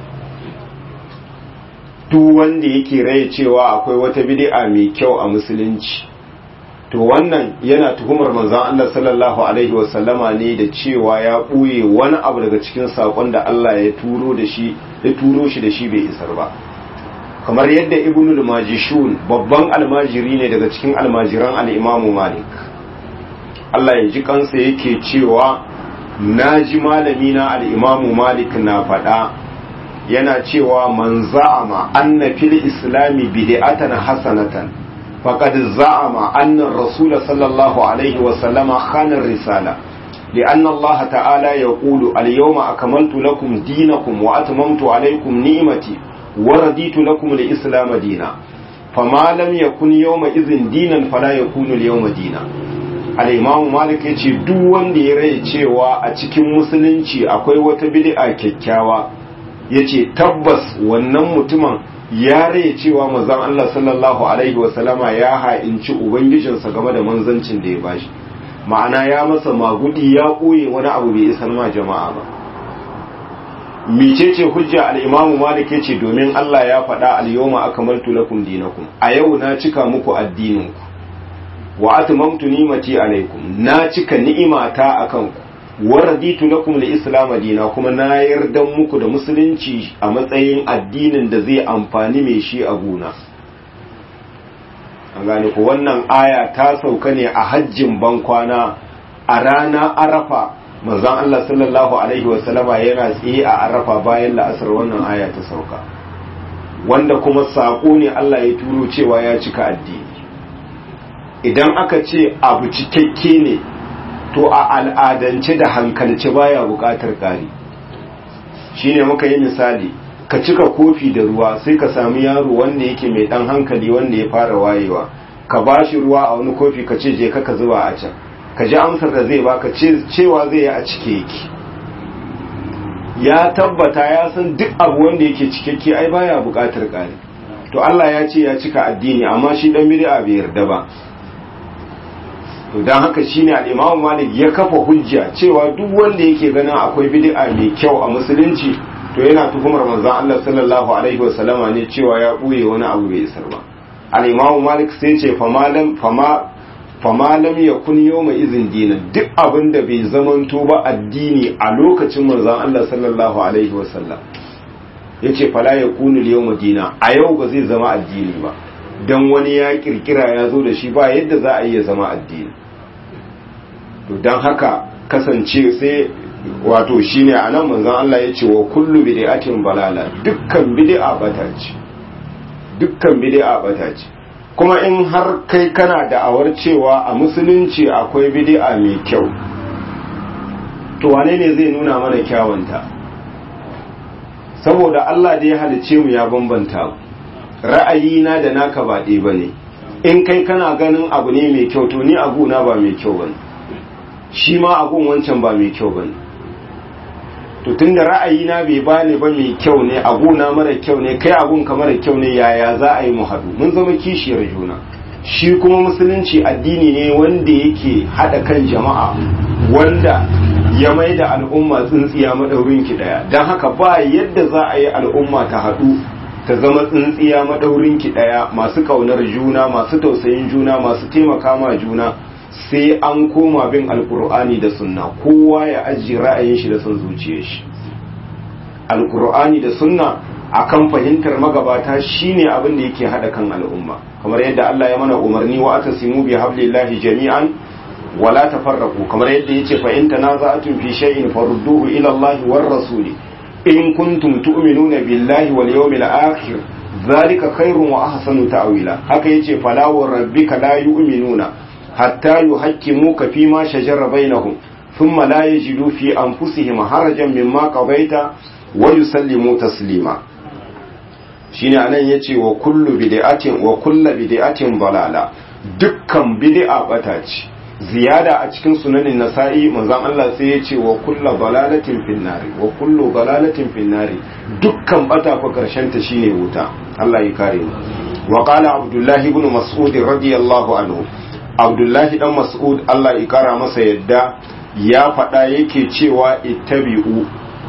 duk wanda yake raye cewa akwai wata bid'a mai kyau a musulunci to wannan yana tuhumar manzon Allah sallallahu alaihi wasallama ne da cewa ya ɓuye wani abu daga cikin saƙon da Allah ya turo da shi ya turo shi da shi bai isar ba kamar yadda ibnul majishun babban almajiri ne daga cikin almajiran al-imam malik Allah ya ji kansa yake cewa na ji malami na al-imam malik na faɗa yana cewa man za'ama anna fil islami bid'atan hasanatan faqad za'ama anna ar-rasul sallallahu alaihi wa sallama khana ar-risala لأن الله تعالى يقول اليوم أكملت لكم دينكم وأتممت عليكم نعمتي ورديت لكم الإسلام دينا فما لم يكن يومئذ دينا فلا يكون اليوم دينا al'imamu malik ya ce duk wanda ya rai cewa a cikin musulunci akwai wata bid'a kyakkyawa yace tabbas wannan mutumin ya rai cewa manzon Allah sallallahu alaihi wasallama ya ha'inci ubangijinsa game da manzancin da ya bashi ma'ana ya masa magudi ya koye wani abu bai isar ma jama'a ba mecece hujja al-imamu malik yace domin Allah ya faɗa al-yawma akmaltu lakum dinakum a yau na cika muku addininku wa atmamtu ni'mati alaikum na cika ni'imata akan ku wa raditu lakum al-islam dina kuma na yarda muku da musulunci a matsayin addinin da zai amfani mai shi a gona an gane ku wannan aya ta sauka ne a hajjin bankwana a rana arafa manzon Allah sallallahu alaihi wasallama yana tsaye a arafa bayan la'asar wannan aya ta sauka wanda kuma saƙo ne Allah ya turo cewa ya cika addini idan aka ce abu cikakke ne to a al'adance da hankalce baya buƙatar ƙari shine muka yi misali ka cika kofi da ruwa sai ka sami yaro wanda yake mai ɗan hankali wanda ya fara wayewa ka bashi ruwa a wani kofi ka ce je ka zuba a can ka ji amsar da zai baka cewa zai yi a cike yake ya tabbata ya san duk abu wanda yake cikakke ai baya buƙatar ƙari to Allah ya ce ya cika addini amma shi dan bid'a bai yarda ba to dan haka shine al-Imam Malik ya kafa hujja cewa duk wanda yake ganin akwai bid'a mai kyau a musulunci to yana tuhumar manzon Allah sallallahu alaihi wasallama ne cewa ya buye wani abu bai isar ba al-Imam Malik sai ce famalam fama fama lam yakun yawma izin dinan duk abin da bai zamanto ba addini a lokacin manzon Allah sallallahu alaihi wasallam yace fala yakunu yawma dina a yau ba zai zama addini ba dan wani ya kirkira ya zo da shi ba yadda za a iya zama addini to dan haka kasance sai wato shine anan manzon Allah yace wa kullu bid'atin balala dukkan bid'a bata ce dukkan bid'a bata ce kuma in har kai kana da'awar cewa a musulunci akwai bid'a mai kyau to wane ne zai nuna mana kyawunta saboda Allah da ya halice mu ya bambanta ra'ayina da naka ba ɗaya bane in kai kana ganin abu ne mai kyau to ni aguna ba mai kyau bane shi ma agun wancan ba mai kyau bane to tunda ra'ayina bai bani ba mai kyau ne aguna mara kyau ne kai agun ka mara kyau ne yaya za a yi mu haɗu mun zama kishiyar juna shi kuma musulunci addini ne wanda yake haɗa kan jama'a wanda ya mai da al'umma tsintsiya maɗaurin ki ɗaya don haka ba yadda za a yi al'umma ta haɗu ta zama tsintsiya maɗaurin ki ɗaya masu ƙaunar juna masu tausayin juna masu taimaka ma juna sai an koma bin alkur'ani da sunna kowa ya ajiye ra'ayin shi da son zuciyar shi alkur'ani da sunna akan fahimtar magabata shine abin da yake hada kan al'umma kamar yadda Allah ya mana umarni wa atasimu bi hablillahi jami'an wala tafarraqu kamar yadda yace fa in tanaza'tum fi shay'in farudduhu ila Allah war rasuli in kuntum tu'minuna billahi wal yawmil akhir zalika khairun wa ahsanu ta'wila haka yace fala wa rabbika la yu'minuna hatta yuhakkimuka fi ma shajara bainahum thumma la yajidu fi anfusihim harajan mimma qadaita wa yusallimu taslima shine anan yace wa kullu bid'atin wa kullu bid'atin dalala dukkan bid'a bata ce ziyada a cikin sunanin nasa'i manzon Allah sai yace wa kullu dalalatin finnari wa kullu dalalatin finnari dukkan bata fa karshen ta shine wuta Allah ya kare mu wa qala abdullah ibn mas'ud radiyallahu anhu abdullahi dan mas'ud Allah ya kara masa yadda ya faɗa yake cewa ittabi'u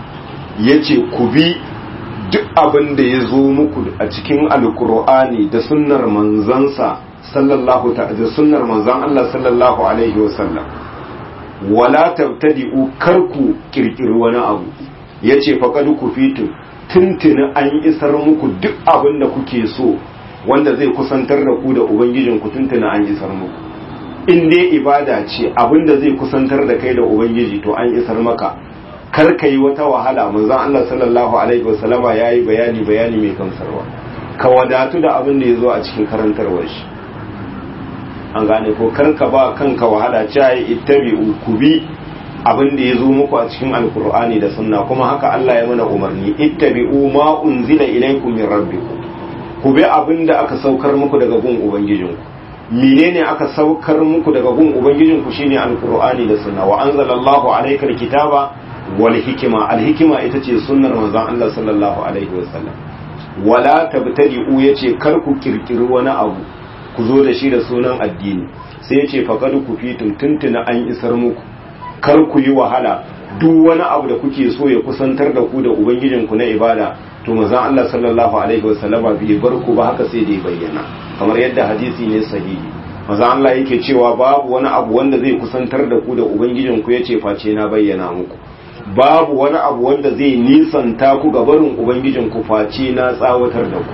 yace ku bi duk abin da ya zo muku a cikin alkur'ani da sunnar manzansa sallallahu da sunnar manzan Allah sallallahu alaihi wasallam wala tabtadi'u karku kirkiri wani abu yace faqad kufitu tuntuni an isar muku duk abin da kuke so wanda zai kusantar da ku da ubangijin ku tuntuni an isar muku in dai ibada ce abin da zai kusantar da kai da ubangiji to an isar maka kar ka yi wata wahala manzon Allah sallallahu alaihi wasallama yayi bayani bayani mai gamsarwa ka wadatu da abin da ya zo a cikin karantarwar shi an gane ko kar ka ba kanka wahala cewa ittabi'u ku bi abin da ya zo muku a cikin alkur'ani da sunna kuma haka Allah ya mana umarni ittabi'u ma unzila ilaykum min rabbikum ku bi abin da aka saukar muku daga gun ubangijinku menene aka saukar muku daga gun ubangijinku shine alkur'ani da sunna wa anzalallahu alayka alkitaba wal hikima al hikima ita ce sunnar manzon Allah sallallahu alaihi wasallam wala tabtadi'u yace kar ku kirkiri wani abu ku zo da shi da sunan addini sai yace faqad ku fitum tuntuna an isar muku kar ku yi wahala duk wani abu da kuke so ya kusantar da ku da ubangijinku na ibada to manzon Allah sallallahu alaihi wasallama bai bar ku ba haka sai da ya bayyana kamar yadda hadisi ne sahihi manzon Allah yake cewa babu wani abu wanda zai kusantar da ku da ubangijinku yace face na bayyana muku babu wani abu wanda zai nisanta ku ga barin ubangijinku face na tsawatar da ku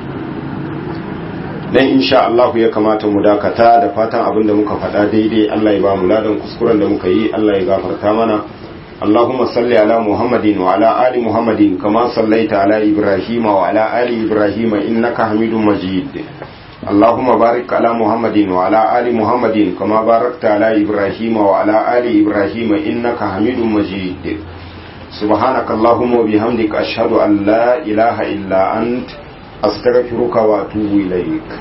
dan insha Allah ya kamata mu dakata da fatan abin da muka faɗa daidai Allah ya ba mu ladan kuskuren da muka yi Allah ya gafarta mana اللهم صل على محمد وعلى آل محمد كما صليت على إبراهيم وعلى آل إبراهيم إنك حميد مجيد اللهم بارك على محمد وعلى آل محمد كما باركت على إبراهيم وعلى آل إبراهيم إنك حميد مجيد سبحانك اللهم وبحمدك أشهد أن لا إله إلا أنت أستغفرك وأتوب إليك